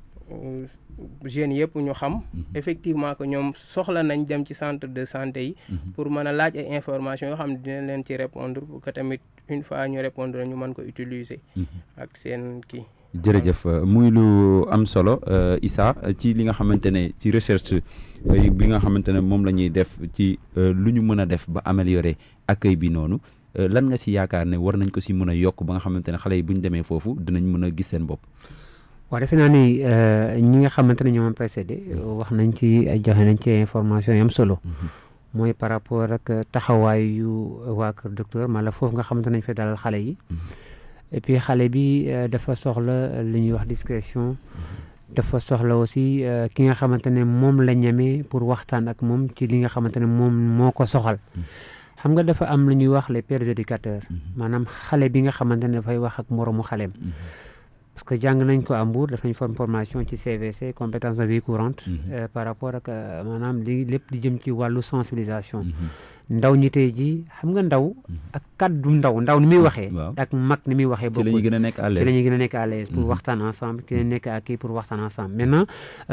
jeunes yëpp ñu xam effectivement que ñoom soxla nañ dem ci centre de santé yi pour mën a laaj ay information yoo xam ne dina leen ci répondre pour que tamit une fois ñu répondre ñu mën ko utiliser ak seen kii jërëjëf muy lu am solo Issa ci li nga xamante ne ci recherche bi nga xamante ne moom la ñuy def ci lu ñu mën a def ba améliorer accueil bi noonu lan nga si yaakaar ne war nañ ko si mën a yokk ba nga xamante ne xale yi bu ñu demee foofu dinañ mën a gis seen bopp waaw defe naa ni ñi nga xamante ne ñoom précédé wax nañ ci joxe nañ ci information yam solo mooy par rapport ak taxawaayu waa kër docteur mala foofu nga xamante nañ fa dalal xale yi et puis xale bi dafa soxla li ñuy wax discrétion dafa soxla aussi ki nga xamante ne moom la ñeme pour waxtaan ak moom ci li nga xamante ne moom moo ko soxal xam nga dafa am lu ñuy wax les pères éducateurs maanaam xale bi nga xamante ne dafay wax ak moroomu xaleem parce que jàng nañ ko à Mbour def nañ formation ci CVC compétence de vie courante par rapport ak maanaam li lépp di jëm ci wàllu sensibilisation ndaw ñi tey ji xam nga ndaw ak kaddu ndaw ndaw ni muy waxee ak mag ni muy waxee ci la ñuy gën a nekk à l'aise ci la ñuy gën a nekk à l'aise pour waxtaan ensemble ki la nekk ak kii pour waxtaan ensemble maintenant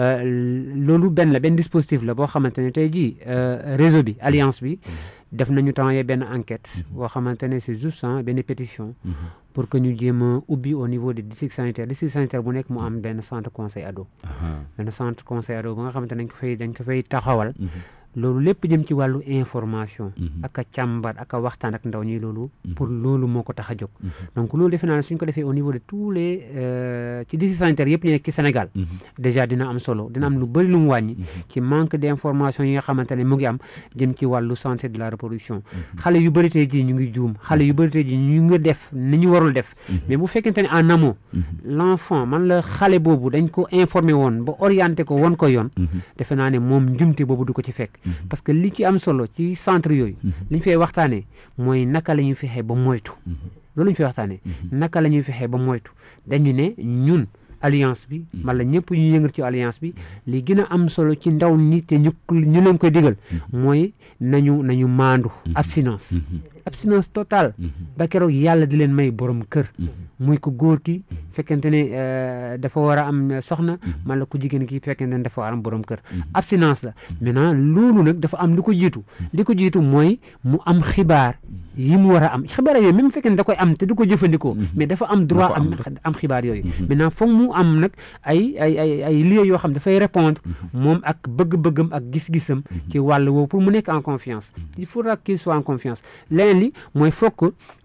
loolu benn la benn dispositif la boo xamante ne tey ji réseau bi alliance bi def nañu temps yee benn enquête boo xamante ne c'est juste benn pétition pour que ñu jéem a ubbi au niveau des districts sanitaires district sanitaire bu nekk mu am benn centre conseil ado benn centre conseil ado ba nga xamante nañ ko fay dañ ko fay taxawal loolu lépp jëm ci wàllu information ak a càmbar ak a waxtaan ak ndaw ñi loolu pour loolu moo ko tax a jóg donc loolu defe naa ne suñ ko defee au niveau de tous les ci district sanitaire yëpp ñu nekk ci Sénégal déjà dina am solo dina am lu bëri lu mu wàññi ci manque d'information yi nga xamante ne mu ngi am jëm ci wàllu santé de la reproduction xale yu bëri tey jii ñu ngi juum xale yu bëri tey jii ñu ngi def ni ñu warul def mais bu fekkente ne en amont l'enfant man la xale boobu dañ ko informé woon ba orienté ko woon ko yoon defe naa ne moom njumte boobu du ko ci fekk parce que li ci am solo ci centre yooyu li ñu fay waxtaanee mooy naka la ñuy fexee ba moytu loolu ñu fay waxtaanee naka la ñuy fexee ba moytu dañu ne ñun alliance bi wala ñëpp ñu yëngal ci alliance bi li gën a am solo ci ndaw ñi te ñu ñu leen koy digal mooy nañu nañu maandu abstinence abstinence totale ba keroog yàlla di leen may borom kër muy ko góor ki fekkente ne dafa war a am soxna man la ku jigéen ki fekkente ne dafa war a am borom kër abstinence la maintenant loolu nag dafa am li ko jiitu li ko jiitu mooy mu am xibaar yi mu war a am xibaar yooyu même fekkee ne da koy am te du ko jëfandikoo mais dafa am droit am am xibaar yooyu maintenant foog mu am nag ay ay ay ay lieux yoo xam dafay répondre moom ak bëgg-bëggam ak gis-gisam ci wàll woowu pour mu nekk en confiance il faudra qu'il soit en confiance leneen li mooy fokk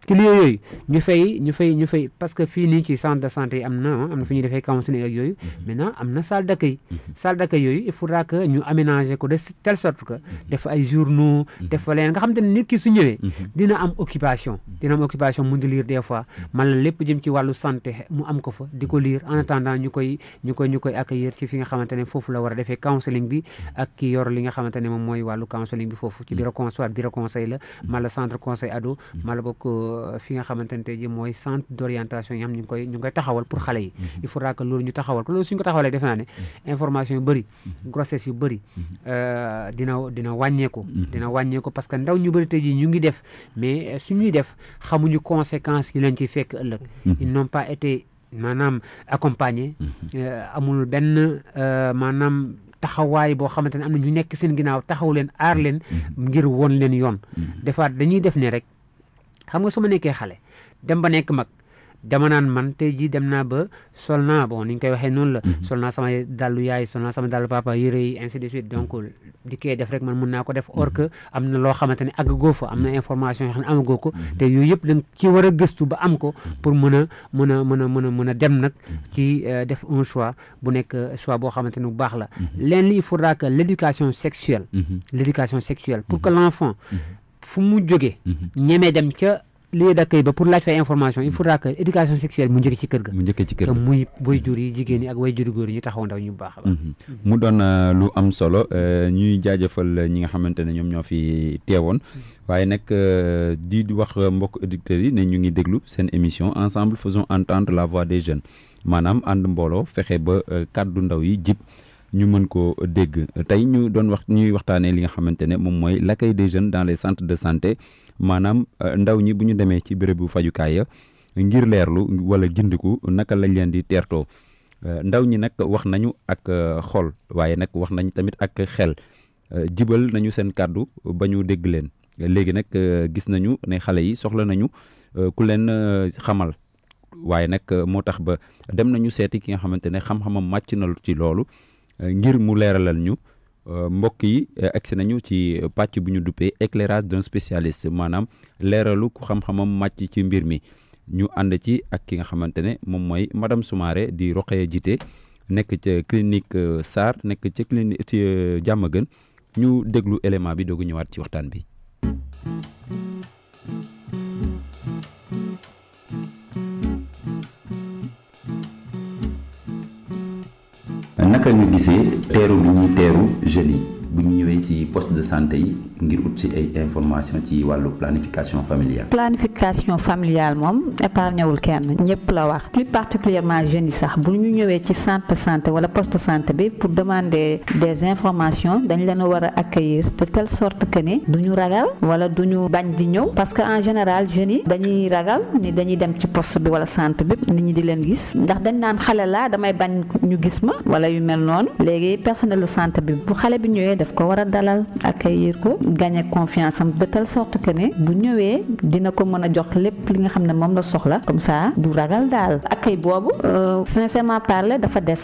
ci lieu yooyu ñu fay ñu fay ñu fay parce que fii nii ci centre de santé yi am na am na fu ñuy defee counseling ak yooyu maintenant am na salle d'accueil salle d'accueil yooyu il faudra que ñu aménager ko de telle sorte que def ay journaux def fa leen nga xam te ne nit ki su ñëwee dina am occupation dina am occupation mun di lire des fois man la lépp jëm ci wàllu santé mu am ko fa di ko lire en attendant ñu koy ñu koy ñu koy accueillir ci fi nga xamante ne foofu la war a defee counseling bi ak ki yor li nga xamante ne moom mooy wàllu counseling bi foofu ci bureau conseil bureau conseil la mala centre conseil ado mala bokk fi nga xamante ne tey ji mooy centre d'orientation yi xam ñu ngi koy ñu ngi koy taxawal pour xale yi il faudra que loolu ñu taxawal ko loolu suñ ko taxawalee defe naa ne information yu bëri grossesse yu bëri dina dina wàññeeku dina wàññeeku parce que ndaw ñu bëri tey ji ñu ngi def mais suñuy def xamuñu conséquences yi leen ci fekk ëllëg ils n'ont pas été maanaam accompagné amul benn maanaam taxawaay boo xamante ne am na ñu nekk seen ginnaaw taxaw leen aar leen ngir woon leen yoon defaat dañuy def ne rek xam nga su ma nekkee xale dem ba nekk mag dama naan man tey jii dem naa ba sol naa bon ni ñu koy waxee noonu la sol naa sama dallu yaay sol naa sama dallu papa yére yi ainsi de suite donc di koy def rek man mun naa ko def or que am na loo xamante ne àggagoo fa am na information yoo xam ne amagoo ko te yooyu yëpp da nga ci war a gëstu ba am ko pour mën a mën a mën a mën a mën a dem nag ci def un choix bu nekk choix boo xamante ne bu baax la leen li il faudra que l'éducation sexuelle l'éducation sexuelle pour que l'enfant fu mu jógee ñemee dem ca lieu d'accueil ba pour laaj fay information il faudra que éducation sexuelle mu njëkk ci kër ga mu njëkk ci kër que ga muy boy jur yi jigéen ñi ak way juri góor yi ñu taxaw ndaw ñu baax a baax mu doon euh, lu am solo euh, ñuy jaajëfal ñi nga xamante ne ñoom ñoo fi teewoon waaye nag euh, di di wax mbokk auditeurs yi ne ñu ngi déglu seen émission ensemble faisons entendre la voix des jeunes maanaam ànd mbooloo fexe ba kàddu ndaw yi jib ñu mën koo dégg tey ñu doon wax ñuy waxtaanee li nga xamante ne moom mooy l'accueil des jeunes dans les centres de santé maanaam ndaw ñi bu ñu demee ci bérébu fajukaay ya ngir leerlu wala gindiku naka lañ leen di teertoo ndaw ñi nag wax nañu ak xol waaye nag wax nañ tamit ak xel jibal nañu seen kàddu ba ñu dégg leen léegi nag gis nañu ne xale yi soxla nañu ku leen xamal waaye nag moo tax ba dem nañu seeti ki nga xamante ne xam-xamam màcc na ci loolu ngir mu leeralal ñu mbokk yi agsi nañu ci pàcc bu ñu duppee éclairage d'un spécialiste maanaam leeralu ku xam-xamam màcc ci mbir mi ñu ànd ci ak ki nga xamante ne moom mooy madame Soumaré di Rokhaya Jité nekk ca clinique Sarr nekk ca clinique ci Diamaguène ñu déglu élément bi doogu ñëwaat ci waxtaan bi naka nga gisee teeru bi ñuy teeru jeunes yi bu ñu ñëwee ci poste de santé yi ngir ut ci ay information ci wàllu planification familiale. planification familiale moom épargne wul kenn ñëpp la wax plus particulièrement jeunes yi sax bu ñu ñëwee ci centre de santé wala poste de santé bi pour demander des informations dañ leen a war a accueillir de telle sorte que ni du ñu ragal wala du ñu bañ di ñëw parce que en général jeunes yi dañuy ragal ni dañuy dem ci poste bi wala centre bi nit ñi di leen gis ndax dañ naan xale laa damay bañ ñu gis ma wala yu mel noonu léegi personnel de santé bi bu xale bi ñëwee daf ko war a dalal accueillir ko gagner confiance am de telle sorte que ne bu ñëwee dina ko mën a jox lépp li nga xam ne moom la soxla comme ça du ragal daal accueil boobu sincèrement parler dafa des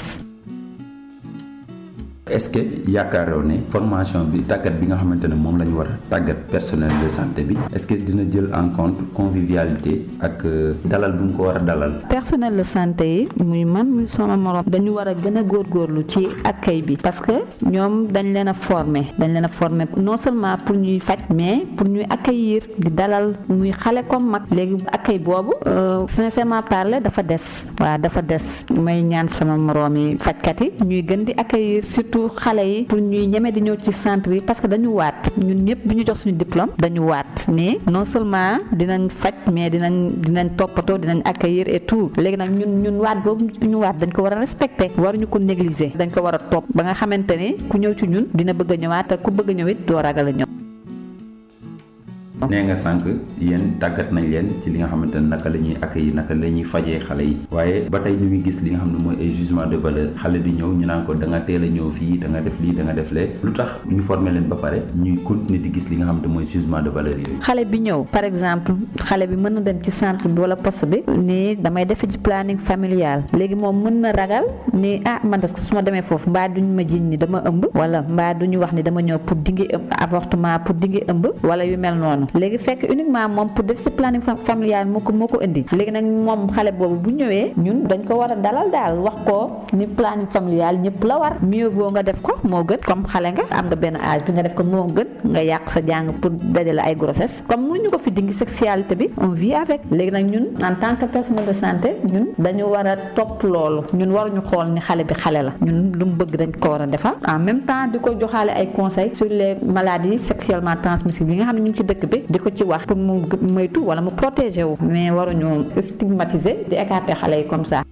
est-ce que yaakaaroo ne formation bi tàggat bi nga xamante ne moom la ñu war a tàggat personnel de santé bi est-ce que dina jël en compte convivialité ak dalal bu mu ko war a dalal. personnel de santé yi muy man muy sama morom dañu war a gën a góorgóorlu ci accueil bi parce que ñoom dañ leen a former dañ leen a former non seulement pour ñuy faj mais pour ñuy accueillir di dalal muy xale comme mag léegi accueil boobu sincèrement parler dafa des waaw dafa des may ñaan sama morom yi fajkat yi ñuy gën di accueillir surtout. xale yi pour ñuy ñeme di ñëw ci centre bi parce que dañu waat ñun ñëpp bi ñu jox suñu diplôme dañu waat mais non seulement dinañ faj mais dinañ dinañ toppatoo dinañ accueillir et tout léegi nag ñun ñun waat boobu ñu waat dañ ko war a respecter waruñu ko négliger dañ ko war a topp ba nga xamante ne ku ñëw ci ñun dina bëgg a ñëwaat ak ku bëgg a ñëw it doo ragal a ñëw. nee nga sànq yéen tàggat nañ leen ci li nga xamante ne naka la ñuy accueillir naka la ñuy fajee xale yi waaye ba tey ñu ngi gis li nga xam ne mooy ay jugement de valeur xale bi ñëw ñu naan ko da nga teel a ñëw fii da nga def lii da nga def lee lu tax ñu former leen ba pare ñuy continuer di gis li nga xam ne mooy jugement de valeur yooyu. xale bi ñëw par exemple xale bi mën na dem ci centre bi wala poste bi ni damay def ci planning familial léegi moom mën na ragal ni ah man de su ma demee foofu mbaa duñ ma jiñ ni dama ëmb wala mbaa duñu wax ni dama ñëw pour dingi avortement pour dingi ëmb wala yu mel noonu léegi fekk uniquement moom pour def si planning familial moo ko moo ko indi léegi nag moom xale boobu bu ñëwee ñun dañ ko war a dalal daal wax ko ni planning familial ñëpp la war mieux vaut nga def ko moo gën comme xale nga am nga benn âge bi nga def ko moo gën nga yàq sa jàng pour dajale ay grossesse comme mënuñu ko fi dingi sexualité bi on vit avec léegi nag ñun en tant que personnel de santé ñun dañu war a topp loolu ñun waruñu xool ni xale bi xale la ñun lu mu bëgg dañ ko war a defal en même temps di ko joxaale ay conseils sur les maladies sexuellement transmissibles yi nga xam ne ñu ngi ci dëkk bi di ko ci wax pour mu moytu wala mu protéger wu mais waruñu stigmatiser di écarter xale yi comme ça.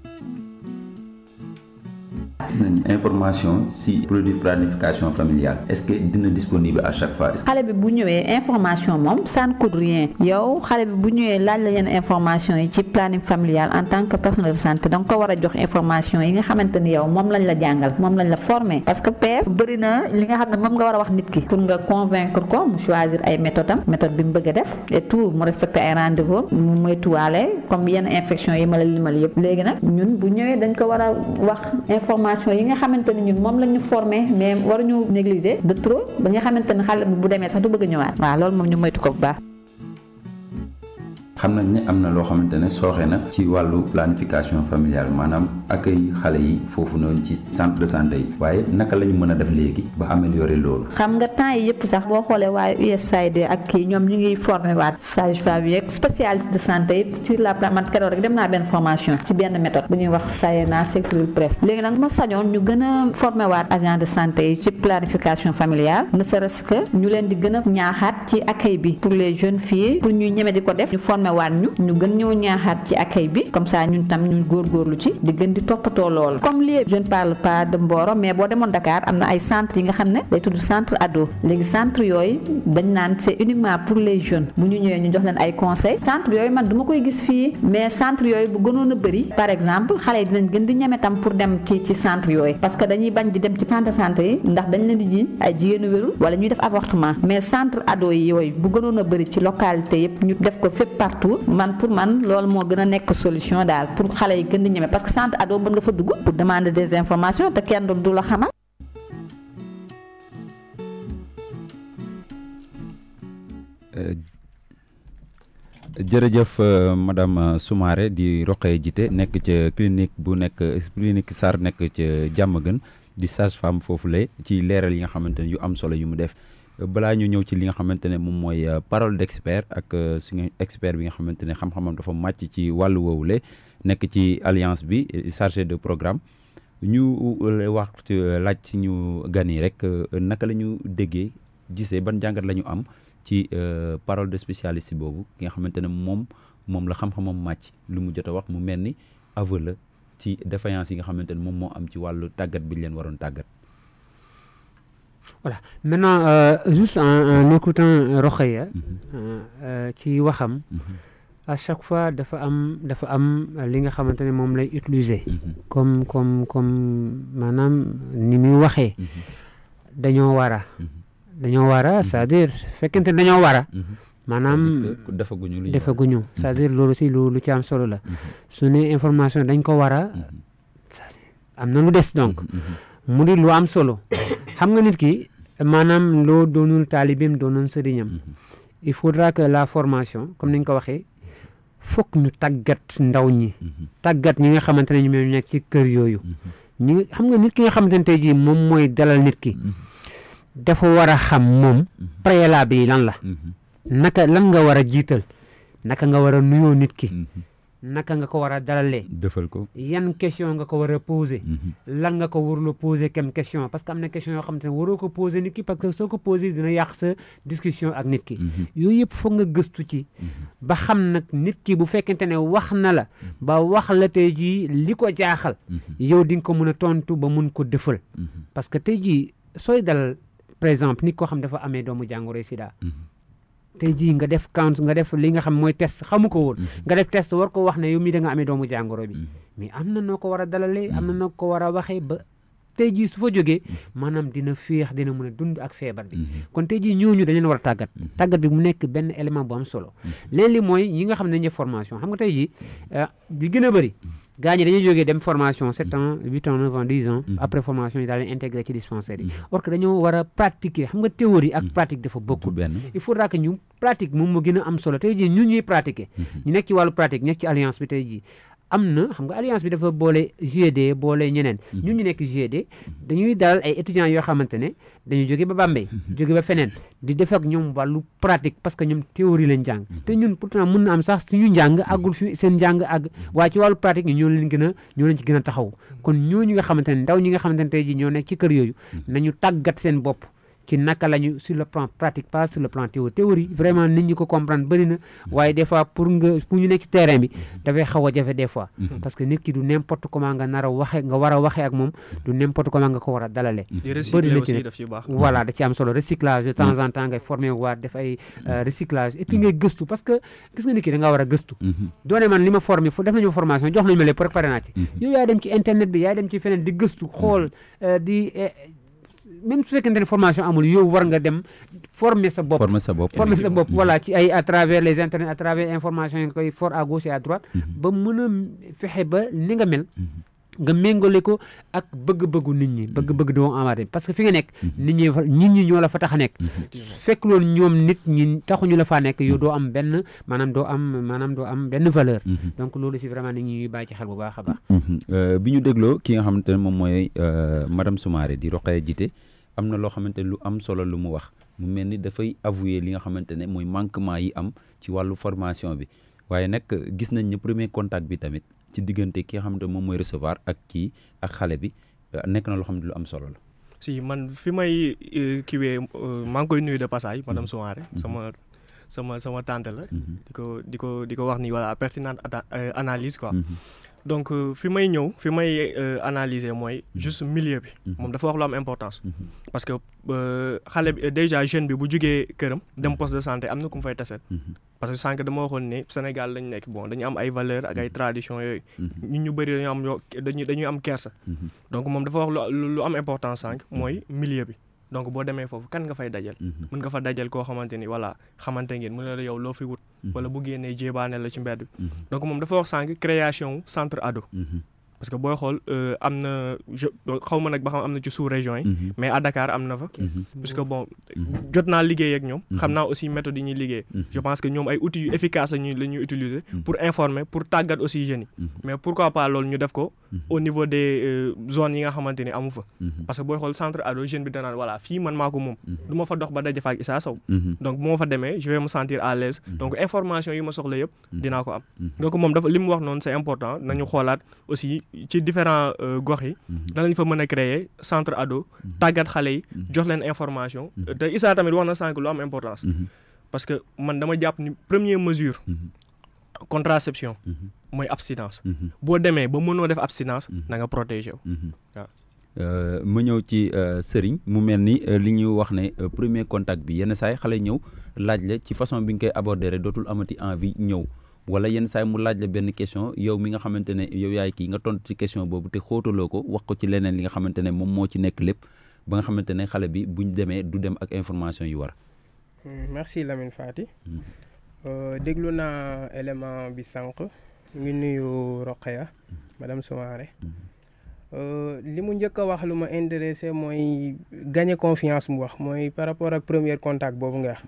nañ information si produit planification familiale est-ce que dina disponible à chaque fois. xale bi bu ñëwee information moom ça ne coûte rien yow xale bi bu ñëwee laaj la yenn information yi ci planning familial en tant que personnel de santé da nga ko war a jox information yi nga xamante ni yow moom lañ la jàngal moom lañ la formé parce que père bëri na li nga xam ne moom nga war a wax nit ki pour nga convaincre ko mu choisir ay méthode am méthode bi mu bëgg a def et tout mu respecter ay rendez-vous mu moytuwaale comme yenn infection yi ma la limal yëpp léegi nag ñun bu ñëwee dañ ko war a wax information yi nga xamante ni ñun moom la ñu formé mais waruñu négliger de trop ba nga xamante ni xale bi bu demee sax du bëgg a ñëwaat waaw loolu moom ñu moytu ko bu baax. xam nañ ne am na loo xamante ne sooxe na ci wàllu planification familiale maanaam accueil xale yi foofu noonu ci centre de santé yi waaye naka la ñu mën a def léegi ba améliorer loolu. xam nga temps yi yëpp sax boo xoolee waaye USAID ak kii ñoom ñu ngi formé waat sage-femme yeeg spécialiste de santé yi sur la plan man keroog rek dem naa benn formation ci benn méthode bu ñuy wax SAENA sécurité presse léegi nag ma sañoon ñu gën a formé waat agent de santé yi ci planification familiale ne serait-ce que ñu leen di gën a ñaaxaat ci accueil bi pour les jeunes filles pour ñuy ñeme di ko def ñu formé waat ñu ñu gën ñëw ñaaxaat ci accueil bi comme ça ñun tam ñu góorgóorlu ci di gën di toppatoo loolu comme lii je ne parle pas de Mboro mais boo demoon Dakar am na ay centres yi nga xam ne day tudd centre ado léegi centre yooyu dañ naan c'est uniquement pour les jeunes bu ñu ñëwee ñu jox leen ay conseils centre yooyu man duma koy gis fii mais centre yooyu bu gënoon a bëri par exemple xale yi dinañ gën di ñeme tam pour dem ci ci centre yooyu parce que dañuy bañ di dem ci centre centre yi ndax dañ leen di jiiñ ay jigéenu wérul wala ñuy def avortement mais centre ado yi yooyu bu gënoon a bëri ci localité yëpp ñu def ko fépp partout man pour man loolu moo gën a nekk solution daal pour xale yi gën di ñeme parce que centre ado mën nga fa dugg pour demander des informations te kenn du la xamal. jërëjëf madame Soumaré di Roqee Jité nekk ca clinique bu nekk clinique Sarr nekk ca Diamaguène di sage-femme foofu la ci leeral yi nga xamante ne yu am solo yu mu def. balaa ñu ñëw ci li nga xamante ne moom mooy parole d'expert ak suñu expert bi nga xamante ne xam-xamam dafa màcc ci wàllu woowule nekk ci alliance bi chargé de programme ñu wax laaj ci ñu gan yi rek naka la ñu déggee gisee ban jàngat la ñu am ci parole de spécialiste boobu ki nga xamante ne moom moom la xam-xamam màcc lu mu jot a wax mu mel ni aveu la ci défaillance yi nga xamante ne moom moo am ci wàllu tàggat bi ñu leen waroon tàggat. Voilà. Maintenant, euh, juste en, en écoutant Rokhaya, ci waxam à chaque fois dafa am dafa am li nga xamante ne moom lay utiliser. comme comme comme maanaam ni muy waxee. dañoo war a. dañoo war a c'est-à-dire fekkente ne dañoo war a. maanaam defaguñu lu defaguñu c'est-à-dire loolu si lu lu ci am solo la. su ne information dañ ko war a. am na lu des donc. mu di lu am solo xam nga nit ki maanaam loo doonul taalibeem doonoon sëriñam il faudra que la formation comme ni nga ko waxee fokk ñu tàggat ndaw ñi tàggat ñi nga xamante ne ñoom nekk ci kër yooyu ñi xam nga nit ki nga xamante ne tey jii moom mooy dalal nit ki dafa war a xam moom préalable yi lan la naka lan nga war a jiital naka nga war a nuyoo nit ki naka nga ko war a dalalee. defal ko yan question nga ko war a poser. lan nga ko warul a poser comme question parce que am na question yoo xamante ne waroo ko poser nit ki parce que soo ko poser dina yàq sa discussion ak nit ki. yooyu yëpp foog nga gëstu ci. ba xam nag nit ki bu fekkente ne wax na la. ba wax la tey jii li ko jaaxal. yow di nga ko mën a tontu ba mun ko defal. parce que tey jii sooy dalal par exemple nit koo xam dafa amee doomu jàngoro sida. tey jii nga def count nga def li nga xam mooy test xamu ko woon nga def test war ko wax ne yow mii da nga amee doomu jàngoro bi mais am na noo ko war a dalalee am na noo ko war a waxee ba tey jii su fa jógee maanaam dina féex dina mën a dund ak feebar bi kon tey jii ñooñu dañ leen war a tàggat tàggat bi mu nekk benn élément bu am solo leen li mooy ñi nga xam ne dañuy formation xam nga tey jii bi gën a bëri gaa ñi dañuy jógee dem formation sept ans huit ans neuf ans dix ans après formation yi daal leen intégré ci dispensaire yi or que dañoo war a pratiquer xam nga théorie ak pratique dafa bokkul benn il faudra que ñu pratique moom moo gën a am solo tey jii ñun ñuy pratiquer ñu nekk ci wàllu pratique nekk ci alliance bi tey jii am na xam nga alliance bi dafa boole GED boole ñeneen ñun ñu nekk GED dañuy dalal ay étudiants yoo xamante ne dañuy jóge ba Bambey jóge ba feneen di def ak ñoom wàllu pratique parce que ñoom théorie lañ jàng te ñun pourtant mun na am sax suñu njàng àggul fi seen njàng àgg waaye ci wàllu pratique ñoo leen gën a ñoo leen ci gën a taxaw kon ñooñu nga xamante ne ndaw ñi nga xamante ne tey jii ñoo nekk ci kër yooyu nañu tàggat seen bopp ci naka la ñu sur le plan pratique pas sur le plan théorie théorie vraiment nit ñi ko comprendre bëri na waaye des fois pour nga pour ñu nekk ci terrain bi dafay xaw a jafe des fois parce que nit ki du n'importe comment nga nar a waxe nga war a waxee ak moom du n'importe comment nga ko war a dalalee di bëri recycler na ci aussi nag. daf ci baax voilà da ci am solo recyclage de temps en temps ngay formé waat def ay euh, recyclage et puis ngay gëstu parce que gis nga nit ki da nga war a gëstu doone man li ma formé fu def nañu ma formation jox nañu ma lépp préparé naa ci yow yaay dem ci internet bi yaay dem ci feneen di gëstu xool euh, di eh, même su fekkente ne formation amul yow war nga dem former sa bopp former sa bopp former sa bopp voilà ci ay à travers les internet à travers information yi nga koy for à gauche et à droite ba mën a fexe ba ni nga mel nga méngale ko ak bëgg-bëggu nit ñi bëgg-bëgg doomu aadama parce que fi nga nekk nit ñi fa nit ñi ñoo la fa tax a nekk fekk loolu ñoom nit ñi taxuñu la faa nekk yow doo am benn maanaam doo am maanaam doo am benn valeur donc loolu si vraiment nit ñi ñuy bàyyi ci xel bu baax a baax Euh, bi ñu dégloo ki nga xamante ne moom mooy euh, madame Soumaré di Rokhaya Jité am na loo xamante ne lu am solo lu mu wax mu mel ni dafay avouer li nga xamante ne mooy manquement yi am ci wàllu formation bi waaye nag gis nañ ne premier contact bi tamit ci diggante ki nga xamante ne moom mooy recevoir ak kii ak xale bi euh, nekk na loo xam ne lu am solo la. si man fi may euh, kiwee euh, maa ngi koy nuyu de passage madame Soumaré sama sama sama tante la di ko di ko di ko wax ni voilà pertinente ata- euh, analyse quoi donc euh, fi may ñëw fi may euh, analyser mooy juste milieu bi moom dafa wax lu am importance parce que euh, xale bi déjà jeune bi bu jugee këram dem poste de santé am na ku mu fay taseel parce que sànq dama waxoon ne Sénégal lañ nekk bon dañu am ay valeurs ak ay traditions yooyu ñun ñu bëri dañu am yoo dañuy dañuy am kersa donc moom dafa wax lu lu am importance sànq mooy milieu bi donc boo demee foofu kan nga fay dajal mën nga fa dajal koo xamante ni voilà xamante ngeen mu ne la yow loo fi wut wala bu génnee jébaane la ci mbedd bi donc moom dafa wax sànq création centre ado parce que booy xool euh, am na je xaw ma nag ba xam am na ci sous région yi mais à Dakar am na fa puisque bon jot naa liggéey ak ñoom xam naa aussi méthode yi ñuy liggéey je pense que ñoom ay outils yu efficace la ñuy la ñuy utiliser pour informer pour tàggat aussi jeunes yi mais pourquoi pas loolu ñu def ko au niveau des euh, zones yi nga xamante ni amu fa parce que booy xool centre ado jeune bi danaan voilà fii man maa ko moom du ma fa dox ba daje fa ak Issa Sow donc bu ma fa demee je vais me sentir à l'aise donc information yi ma soxla yëpp dinaa ko am donc moom dafa li mu wax noonu c'est important nañu xoolaat aussi ci différents euh, gox yi danañ fa mën a créer centre ado tàggat xale yi jox leen information te Issa tamit wax na sànq lu am importance parce que man dama jàpp ni première mesure contraception mooy abstinence boo demee ba mënoo def abstinence na nga protéger wu waaw Euh, ma ñëw ci euh, sëriñ mu mel ni euh, li ñu wax ne euh, premier contact bi yenn saay xale ñëw laaj la ci façon bi nga koy aborder rek dootul amati envie ñëw wala yenn saay mu laaj la benn question yow mi nga xamante ne yow yaay kii nga tontu ci question boobu te xóotaloo ko wax ko ci leneen li nga xamante ne moom moo ci nekk lépp ba nga xamante ne xale bi buñ demee du dem ak information yu war. Hmm, merci Lamine Fati Euh, déglu naa élément bi sànq ngi nuyu Rokhaya madame Soumaré Euh, li mu njëkk a wax lu ma intéressé mooy gagner confiance mu wax mooy par rapport ak premier contact boobu nga wax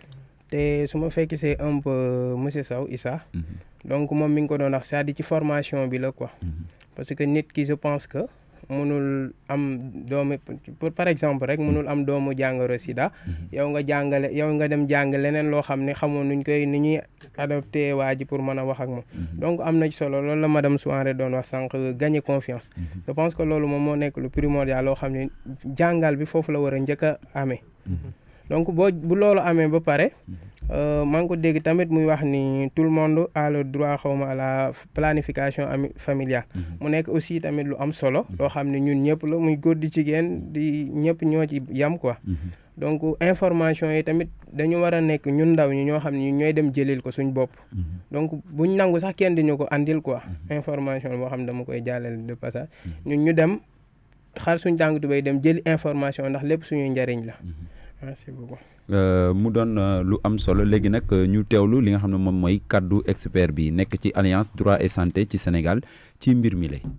te su ma fekk c'est un peu monsieur Sow Issa donc moom mi ngi ko doon wax c'est-à-dire ci formation bi la quoi parce que nit ki je pense que mënul am doomu pour par exemple rek mënul am doomu jàngoro sida yow nga jàngale yow nga dem jàng leneen loo xam ne xamoon nuñ koy ni ñuy adopté waa ji pour mën a wax ak moom donc am na ci solo loolu la madame Soumaré doon wax sànq gagner confiance je pense que loolu moom moo nekk lu primordial loo xam ne jàngal bi foofu la war a njëkk a amee donc boo bu loolu amee ba pare euh, maa ngi ko dégg tamit muy wax ni tout le monde a le droit xawma à la planification ami familiale mu nekk aussi tamit lu am solo loo xam ne ñun ñëpp la muy góor di jigéen di ñëpp ñoo ci yam quoi donc information yi tamit dañu war a nekk ñun ndaw ñi ñoo xam ne ñooy dem jëlil ko suñ bopp donc buñ nangu sax kenn di ñu ko andil quoi information boo xam ne dama koy jàllale de passage ñun ñu dem xar suñ tànk tubéy dem jëli information ndax lépp suñuy njariñ la merci beaucoup. mu doon lu am solo léegi nag ñu teewlu li nga xam ne moom mooy kaddu expert bi nekk ci alliance droit et santé ci Sénégal ci mbir mi lay.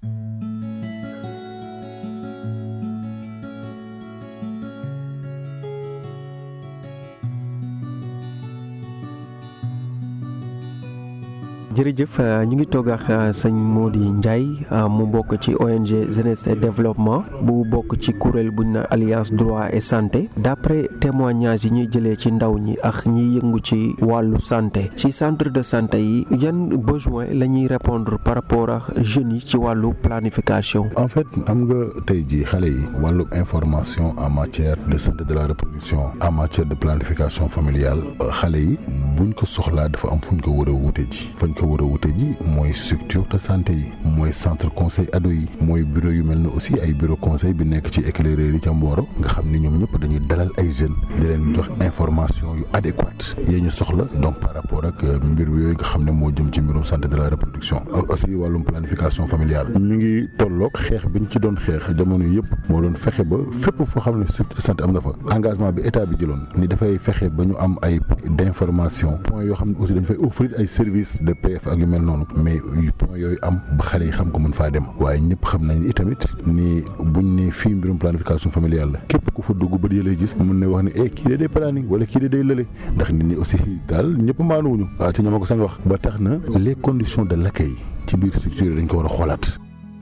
jërëjëf ñu ngi toog ak sëñ Mody Ndiaye mu bokk ci ONG jeunesse et développement bu bokk ci kuréel buñ na alliance droit et santé d'après témoignage yi ñuy jëlee ci ndaw ñi ak ñiy yëngu ci wàllu santé ci centre de santé yi yan besoin la ñuy répondre par rapport ak jeunes yi ci wàllu planification. en fait am nga tey jii xale yi wàllu information en matière de santé de la reproduction en matière de planification familiale xale yi buñ ko soxlaa dafa am fuñ ko war a wute ji fañ ko war a wute ji mooy structure de santé yi mooy centre conseil ado yi mooy bureau yu mel ne aussi ay bureau conseil bi nekk ci éclaireur yi ca Mboro nga xam ni ñoom ñëpp dañuy dalal ay jeunes di leen jox information yu adéquate yee ñu soxla donc par rapport ak mbir yooyu nga xam ne moo jëm ci mbirum santé de la reproduction aussi wàllum planification familiale mi ngi tolloog xeex bi ñu ci doon xeex jamono yëpp moo doon fexe ba fépp foo xam ne structure de santé am na fa engagement bi état bi jëloon ni dafay fexe ba ñu am ay d'information point yoo xam ne aussi dañ fay offrir ay services de PF ak yu mel noonu mais point yooyu am ba xale yi xam ko mën faa dem waaye ñëpp xam nañ itamit ni buñ ne fii mbirum planification familiale la képp ku fa dugg ba di lay gis mën na wax ne eh kii de day planning wala kii de day lële ndax nit ñi aussi daal ñëpp maanuwuñu waaw te ñoo ko sañ wax ba tax na les conditions de l'accueil ci biir structure dañ ko war a xoolaat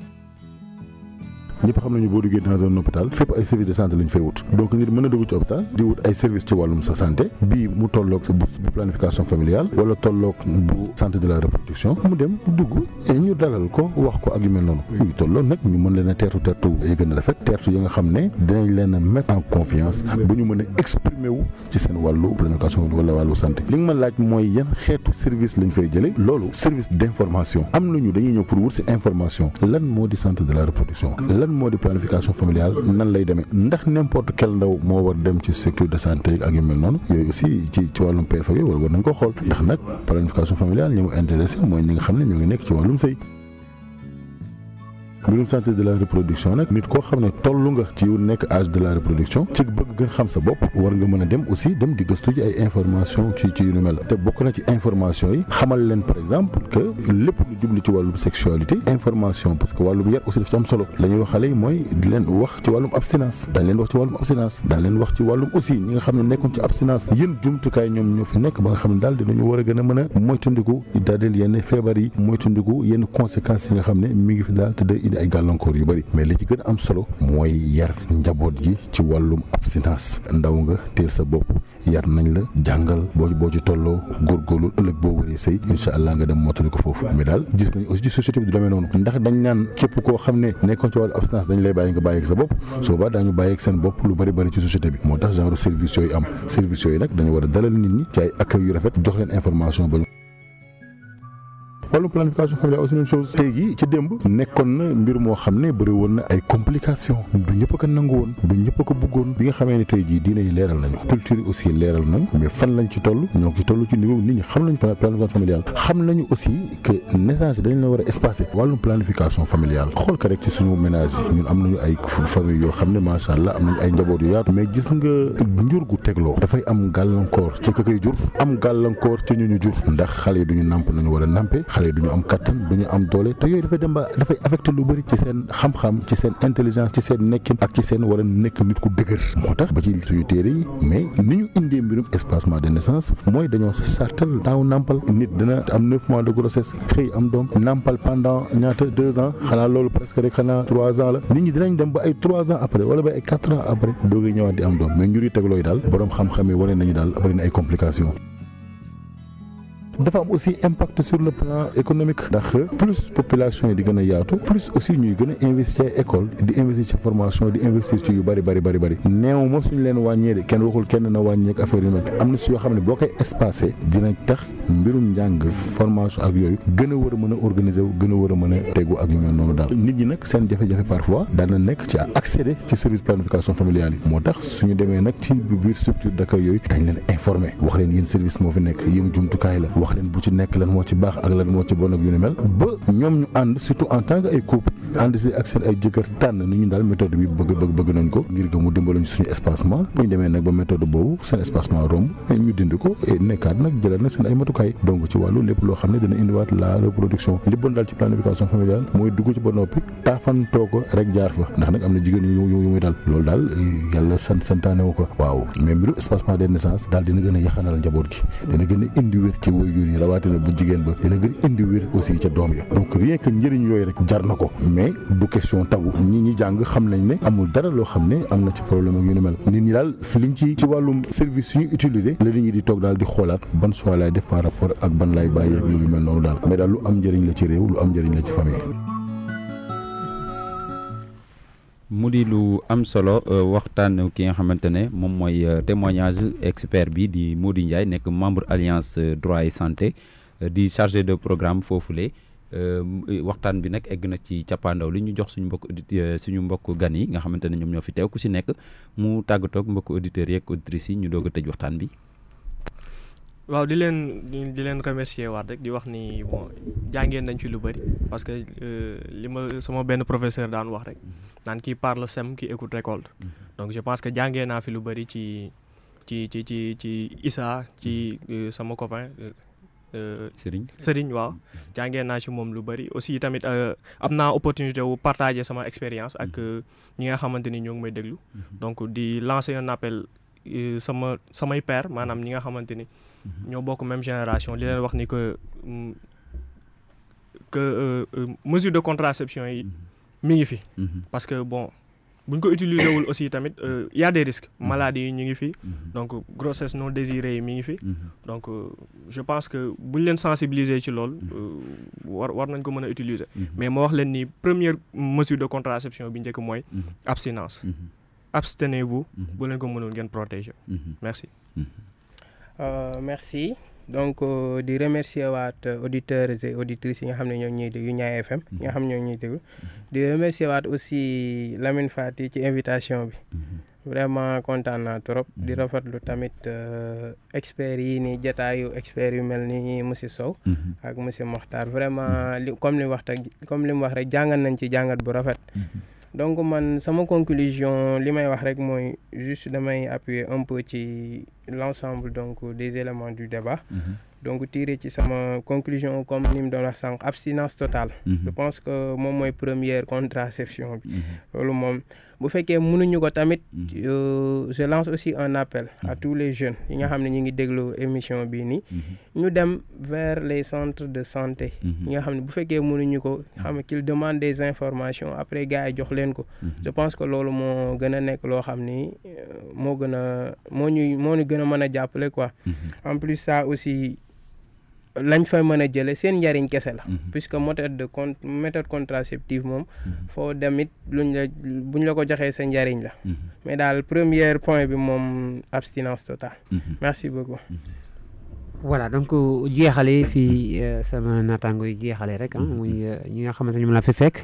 ñëpp xam nañu boo duggee dans un hôpital fépp ay service de santé lañ fay wut donc nit mën a dugg ci hôpital di wut ay service ci wàllum sa santé bii mu tolloog sa bourse bu planification familiale wala tolloog bu santé de la reproduction mu dem dugg et ñu dalal ko wax ko ak yu mel noonu yu tolloog nag ñu mën leen a teertu teertu yi gën a rafet teertu yi nga xam ne dinañ leen a mettre en confiance ba ñu mën a exprimer wu ci seen wàllu planification wala wàllu santé li nga ma laaj mooy yan xeetu service lañ fay jëlee loolu service d'information am nañu dañuy ñëw pour wut si information lan moo di santé de la reproduction lan moo di planification familiale nan lay demee ndax n'importe quel ndaw moo war dem ci structure de santé ak yu mel noonu yooyu aussi ci ci wàllum PF ak yooyu war nañ ko xool ndax nag planification familiale ñi mu intéressé mooy ñi nga xam ne ñoo ngi nekk ci wàllum sëy mbirum santé de la reproduction nag nit koo xam ne tollu nga ci nekk âge de la reproduction ci bëgg gën xam sa bopp war nga mën a dem aussi dem di gëstu ji ay information ci ci yu ni mel te bokk na ci information yi xamal leen par exemple que lépp lu jublu ci wàllum sexualité information parce que wàllum yar aussi daf ci am solo la ñuy wax xale yi mooy di leen wax ci wàllum abstinence daañ leen wax ci wàllum abstinence daañ leen wax ci wàllum aussi ñi nga xam ne nekkoon ci abstinence yéen jumtukaay ñoom ñoo fi nekk ba nga xam ne daal dinañu war a gën a mën a moytandiku daadeel yenn feebar yi moytandiku yenn conséquences yi nga xam ne mi ngi fi daal te ay gàllankoor yu bëri mais li ci gën a am solo mooy yar njaboot gi ci wàllum abstinence ndaw nga teel sa bopp yar nañ la jàngal boo boo ci tolloo góorgóorlu ëllëg boo waree sëy incha allah nga dem mottali ko foofu mais daal gis nañ aussi ci société bi du demee noonu ndax dañ naan képp koo xam ne nekkoon ci wàllu abstinence dañ lay bàyyi nga bàyyi ak sa bopp soo ba daañu bàyyi ak seen bopp lu bëri bëri ci société bi moo tax genre service yooyu am service yooyu nag dañu war a dalal nit ñi ci ay accueil yu rafet jox leen information ba wàllum planification familiale aussi même chose tey jii ci démb nekkoon na mbir moo xam ne bëri woon na ay complications du ñëpp a ko nangu woon du ñëpp a ko bëggoon bi nga xamee ne tey jii diine yi leeral nañu culture yi aussi leeral nañu mais fan lañ ci toll ñoo ngi ci toll ci niveau nit ñi xam nañu planification familiale xam nañu aussi que naissance dañ la war a espacer wàllum planification familiale xool ko rek ci suñu ménage yi ñun am nañu ay famille yoo xam ne macha allah am nañu ay njaboot yu yaatu mais gis nga njur gu tegloo dafay am gàllankoor ci ka koy jur am gàllankoor ci ñu ñu jur ndax xale yi duñu nàmp nañu war a nàmpe xale yi duñu am kattan duñu am doole te yooyu dafay dem ba dafay affecté lu bëri ci seen xam-xam ci seen intelligence ci seen nekkin ak ci seen war a nekk nit ku dëgër moo tax ba ci suñu téere yi mais ni ñu indee mbirum espacement de naissance mooy dañoo sartal daaw nàmpal nit dina am neuf mois de grossesse xëy am doom nàmpal pendant ñaata deux ans xanaa loolu presque rek xanaa trois ans la nit ñi dinañ dem ba ay trois ans après wala ba ay quatre ans après doogay ñëwaat di am doom mais njur yi teglooyu daal borom xam-xam yi wane nañu daal bëri na ay complications dafa am aussi impact sur le plan économique ndax plus population yi di gën a yaatu plus aussi ñuy gën a investir école di investir ci formation di investir ci yu bari bari bari bari néew ma suñu leen wàññee de kenn waxul kenn na wàññeek affaire yu mel am na si yoo xam ne boo koy espacé dina tax mbirum njàng formation ak yooyu gën a war a mën a organiser wu gën a war a mën a tegu ak yu mel noonu daal nit ñi nag seen jafe-jafe parfois daana nekk ci accéder ci service planification familiale yi moo tax suñu demee nag ci biir structure d'accueil yooyu dañ leen informer wax leen yéen service moo fi nekk yéen jumtukaay la wax leen bu ci nekk lan moo ci baax ak lan moo ci bon ak yu ni mel ba ñoom ñu ànd surtout en tant que ay couple ànd si ak seen ay jëkkër tànn ni ñu daal méthode bi bëgg bëgg bëgg nañ ko ngir que mu dimbalañ suñu espacement bu ñu demee nag ba méthode boobu seen espacement romb ñu dindi ko et nekkaat nag jëlaat nag seen ay matukaay donc ci wàllu lépp loo xam ne dina indiwaat la reproduction li bon daal ci planification familiale mooy dugg ci ba noppi taafantoo ko rek jaar fa ndax nag am na jigéen yu yu muy dal loolu daal yàlla sant santaane wu ko waaw mais mbiru espacement des naissances daal dina gën a yaxanal njaboot gi dina gën a indi wér ci waajur yi rawatina bu jigéen ba dina gën a indi wér aussi ca doom ya donc rien que njëriñ yooyu rek jar na ko mais du question tabu ñi ñi jàng xam nañ ne amul dara loo xam ne am na ci problème ak yu ni mel nit ñi daal liñ ci ci wàllum service yu ñu utiliser la nit ñi di toog daal di xoolaat ban choix laay def par rapport ak ban laay bàyyi ak yu mel noonu daal mais daal lu am njëriñ la ci réew lu am njëriñ la ci famille. mu di lu am solo waxtaan ki nga xamante ne moom mooy témoignage expert bi di Mody Ndiaye nekk membre alliance droit et santé di chargé de programme foofule waxtaan bi nag egg na ci cappaandaw li ñu jox suñu mbokk audit suñu mbokk gan yi nga xamante ne ñoom ñoo fi teew ku si nekk mu tàggatoog mbokk auditeurs yeeg auditrices yi ñu doog a tëj waxtaan bi. waaw di leen di leen remercier waat rek di wax ni bon jàngeen nañ fi lu bëri parce que li ma sama benn professeur daan wax rek naan qui parle sème qui écoute récolte donc je pense que jàngee naa fi lu bëri ci ci ci ci ci Issa ci sama copain Serigne Serigne waaw jàngee naa ci moom lu bëri aussi tamit am naa opportunité wu partager sama expérience ak ñi nga xamante ni ñoo ngi may déglu donc di lancer un appel sama samay père maanaam ñi nga xamante ni ñoo bokk même génération li leen wax ni que que mesure de contraception yi mi ngi fi parce que bon buñ ko utiliser wul aussi tamit y a des risques maladies yi ñu ngi fi donc grossesse non désirée yi mi ngi fi donc je pense que buñ leen sensibiliser ci lool war war nañ ko mën a utiliser mais ma wax leen ni première mesure de contraception bi njëkk mooy abstinence abstenez-vous bu leen ko mënul ngeen protéger merci merci donc di remercier waat auditeurs et auditrices yi nga xam ne ñoo ñuy déglu Ñaay FM yi nga xam ne ñoo ñuy déglu di remercier waat aussi Lamine Fati ci invitation bi vraiment kontaan naa trop di rafetlu tamit experts yi ni jataayu experts yu mel ni monsieur Sow ak monsieur Mokhtar vraiment li comme li wax comme li mu wax rek jàngat nañ ci jàngat bu rafet donc man sama conclusion li may wax rek mooy juste damay appuyer un peu ci l'ensemble donc des éléments du débat donc tirer ci sama conclusion comme ni mu doon wax sànq abstinence totale je pense que moom mooy première contraception bi loolu moom bu fekkee mënuñu ko tamit je lance aussi un appel à tous les jeunes yi nga xam ne ñu ngi déglu émission bii nii ñu dem vers les centres de santé yi nga xam ne bu fekkee mënuñu ko xam qu'il demande des informations après gars yi jox leen ko je pense que loolu moo gën a nekk loo xam ni moo gën a moo ñuy moo ñu gën a mën a jàppale quoi en plus ça aussi lañ fa mën a jële seen njariñ kese la puisque méthode de con méthode contraceptive moom foo demit luñ la buñ la ko joxee sa njariñ la mais daal premier point bi moom abstinence totale merci beaucoup voilà donc jeexale fii sama naataango yi jeexale rek ah muy ñi nga xamante ni moom la fi fekk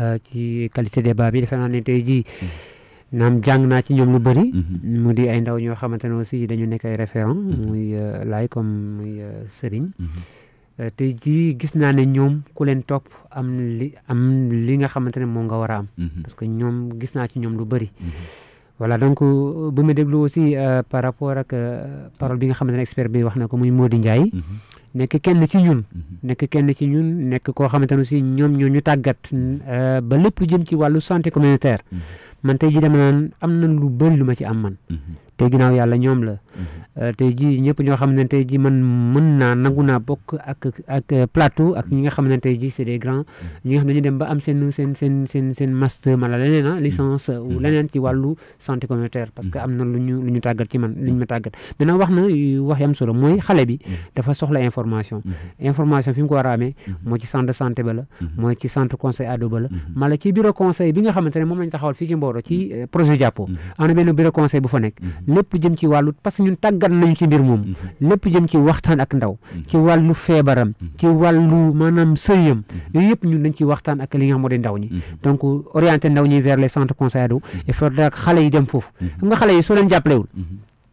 ci qualité débat bi defe naa ne tey jii naam jàng naa ci ñoom lu bëri mu di ay ndaw ñoo xamante ne aussi dañu nekk ay référent muy laay comme muy sëriñ tey jii gis naa ne ñoom ku leen topp am li am li nga xamante ne moom nga war a am parce que ñoom gis naa ci ñoom lu bëri voilà donc bu ma déglu aussi par rapport ak parole bi nga xamante ne expert bi wax na ko muy Mody Ndiaye nekk kenn ci ñun nekk kenn ci ñun nekk koo xamante ne aussi ñoom ñoo ñu tàggat ba lépp jëm ci wàllu santé communautaire man tey jii dama naan am na lu bëri lu ma ci am man tey ginnaaw yàlla ñoom la tey jii ñëpp ñoo xam ne tey jii man mën naa nangu naa bokk ak ak plateau ak ñi nga xam ne tey jii c'est des grands ñi nga xam ne ñu dem ba am seen seen seen seen seen master mala leneen ah licence ou leneen ci wàllu santé communautaire parce que am na lu ñu lu ñu tàggat ci man lu ñu ma tàggat maintenant wax na wax yam solo mooy xale bi dafa soxla information information fi mu ko war a amee moo ci centre de santé ba la mooy ci centre conseil ado ba la mala ci bureau conseil bi nga xamante ne moom lañ taxawal fii ci Mboro ci projet jàppo am na benn bureau conseil bu fa nekk lépp jëm ci wàllu parce que ñun tàggat nañu ci mbir moom lépp jëm ci waxtaan ak ndaw ci wàllu feebaram ci wàllu maanaam sëyam yooyu yëpp ñun dañ ci waxtaan ak li nga xam moo di ndaw ñi donc orienté ndaw ñi vers les centres conseil ado il faudra que xale yi dem foofu xam nga xale yi soo leen jàppalewul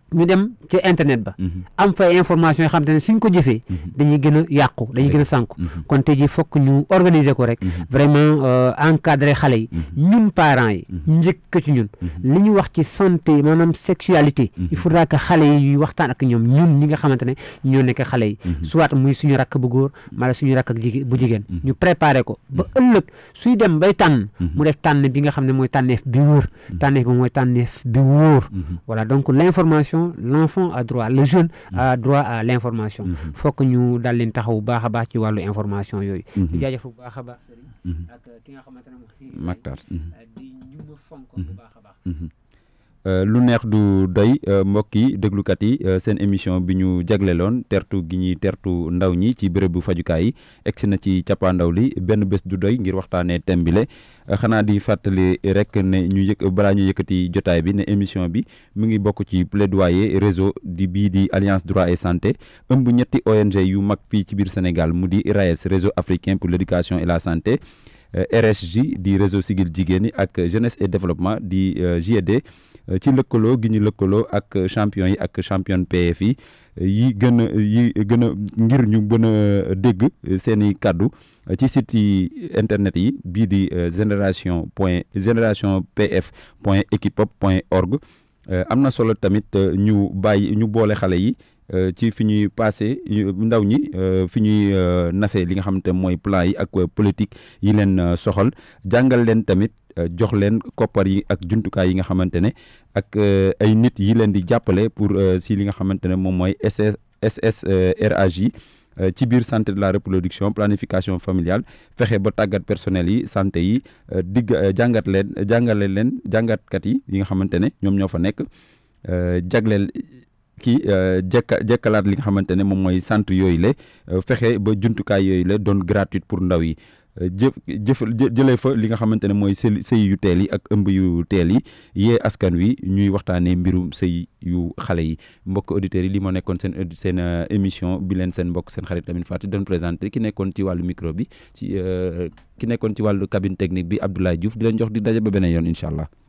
ñu dem ci internet ba am fa information yoo xam te ne suñ ko jëfee dañuy gën a yàqu dañuy gën a sànku kon tey ji fokk ñu organiser ko rek vraiment encadrer xale yi ñun parents yi njëkk ci ñun li ñu wax ci santé maanaam sexualité il faudra que xale yi waxtaan ak ñoom ñun ñi nga xamante ne ñoo nekk xale yi soit muy suñu rakk bu góor mala suñu rakk ak jigéen bu jigéen ñu préparer ko ba ëllëg suy dem bay tànn mu def tànn bi nga xam ne mooy tànneef bi wóor tànneef bi mooy tànneef bi wóor voilà donc l'information l'enfant a droit le jeune a droit à l'information fokk ñu daal leen taxaw bu baax a baax ci wàllu information yooyu di jaajëf bu baax a baax sëriñ ak ki nga xamante ne mo Mactar di ñu ma fonk bu baax a baax lu neex du doy mbokk yi déglukat yi seen émission bi ñu jagleloon tertu gi ñuy tertu ndaw ñi ci bérébu fajukaay yi egsi na ci cappaandaw li benn bés du doy ngir waxtaanee thème bi le xanaa di fàttali rek ne ñu yëg balaa ñu yëkkati jotaay bi ne émission bi mu ngi bokk ci plaidoyer réseau di bii di alliance droit et santé ëmb ñetti ONG yu mag fii ci biir Sénégal mu di RAES réseau africain pour l'éducation et la santé RSJ di réseau sigil jigéen ñi ak jeunesse et développement di JED ci lëkkaloo gi ñu lëkkaloo ak champion yi ak championne PF yi yi gën a yi gën a ngir ñu gën a dégg seen i kàddu ci site yi internet yi bii di génération point génération pf point equipop point org am na solo tamit ñu bàyyi ñu boole xale yi ci fi ñuy passé ndaw ñi fi ñuy nase li nga xamante mooy plan yi ak politique yi leen soxal jàngal leen tamit jox leen koppar yi ak jumtukaay yi nga xamante ne ak ay nit yi leen di jàppale pour si li nga xamante ne moom mooy SS SSRAJ ci biir santé de la reproduction planification familiale fexe ba tàggat personnel yi santé yi digg jàngat leen jàngale leen jàngatkat yi yi nga xamante ne ñoom ñoo fa nekk jagleel kii jekka jekkalaat li nga xamante ne moom mooy centre yooyu la fexe ba jumtukaay yooyu la doon gratuite pour ndaw yi jëf jëf jëlee fa li nga xamante ne mooy sëy sëy yu teel yi ak ëmb yu teel yi yee askan wi ñuy waxtaanee mbirum sëy yu xale yi mbokk auditeurs yi li moo nekkoon seen seen émission bi leen seen mbokk seen xarit Lamine Faty doon présenté ki nekkoon ci wàllu micro bi ci ki nekkoon ci wàllu cabine technique bi Abdoulaye Diouf di leen jox di daje ba beneen yoon incha allah.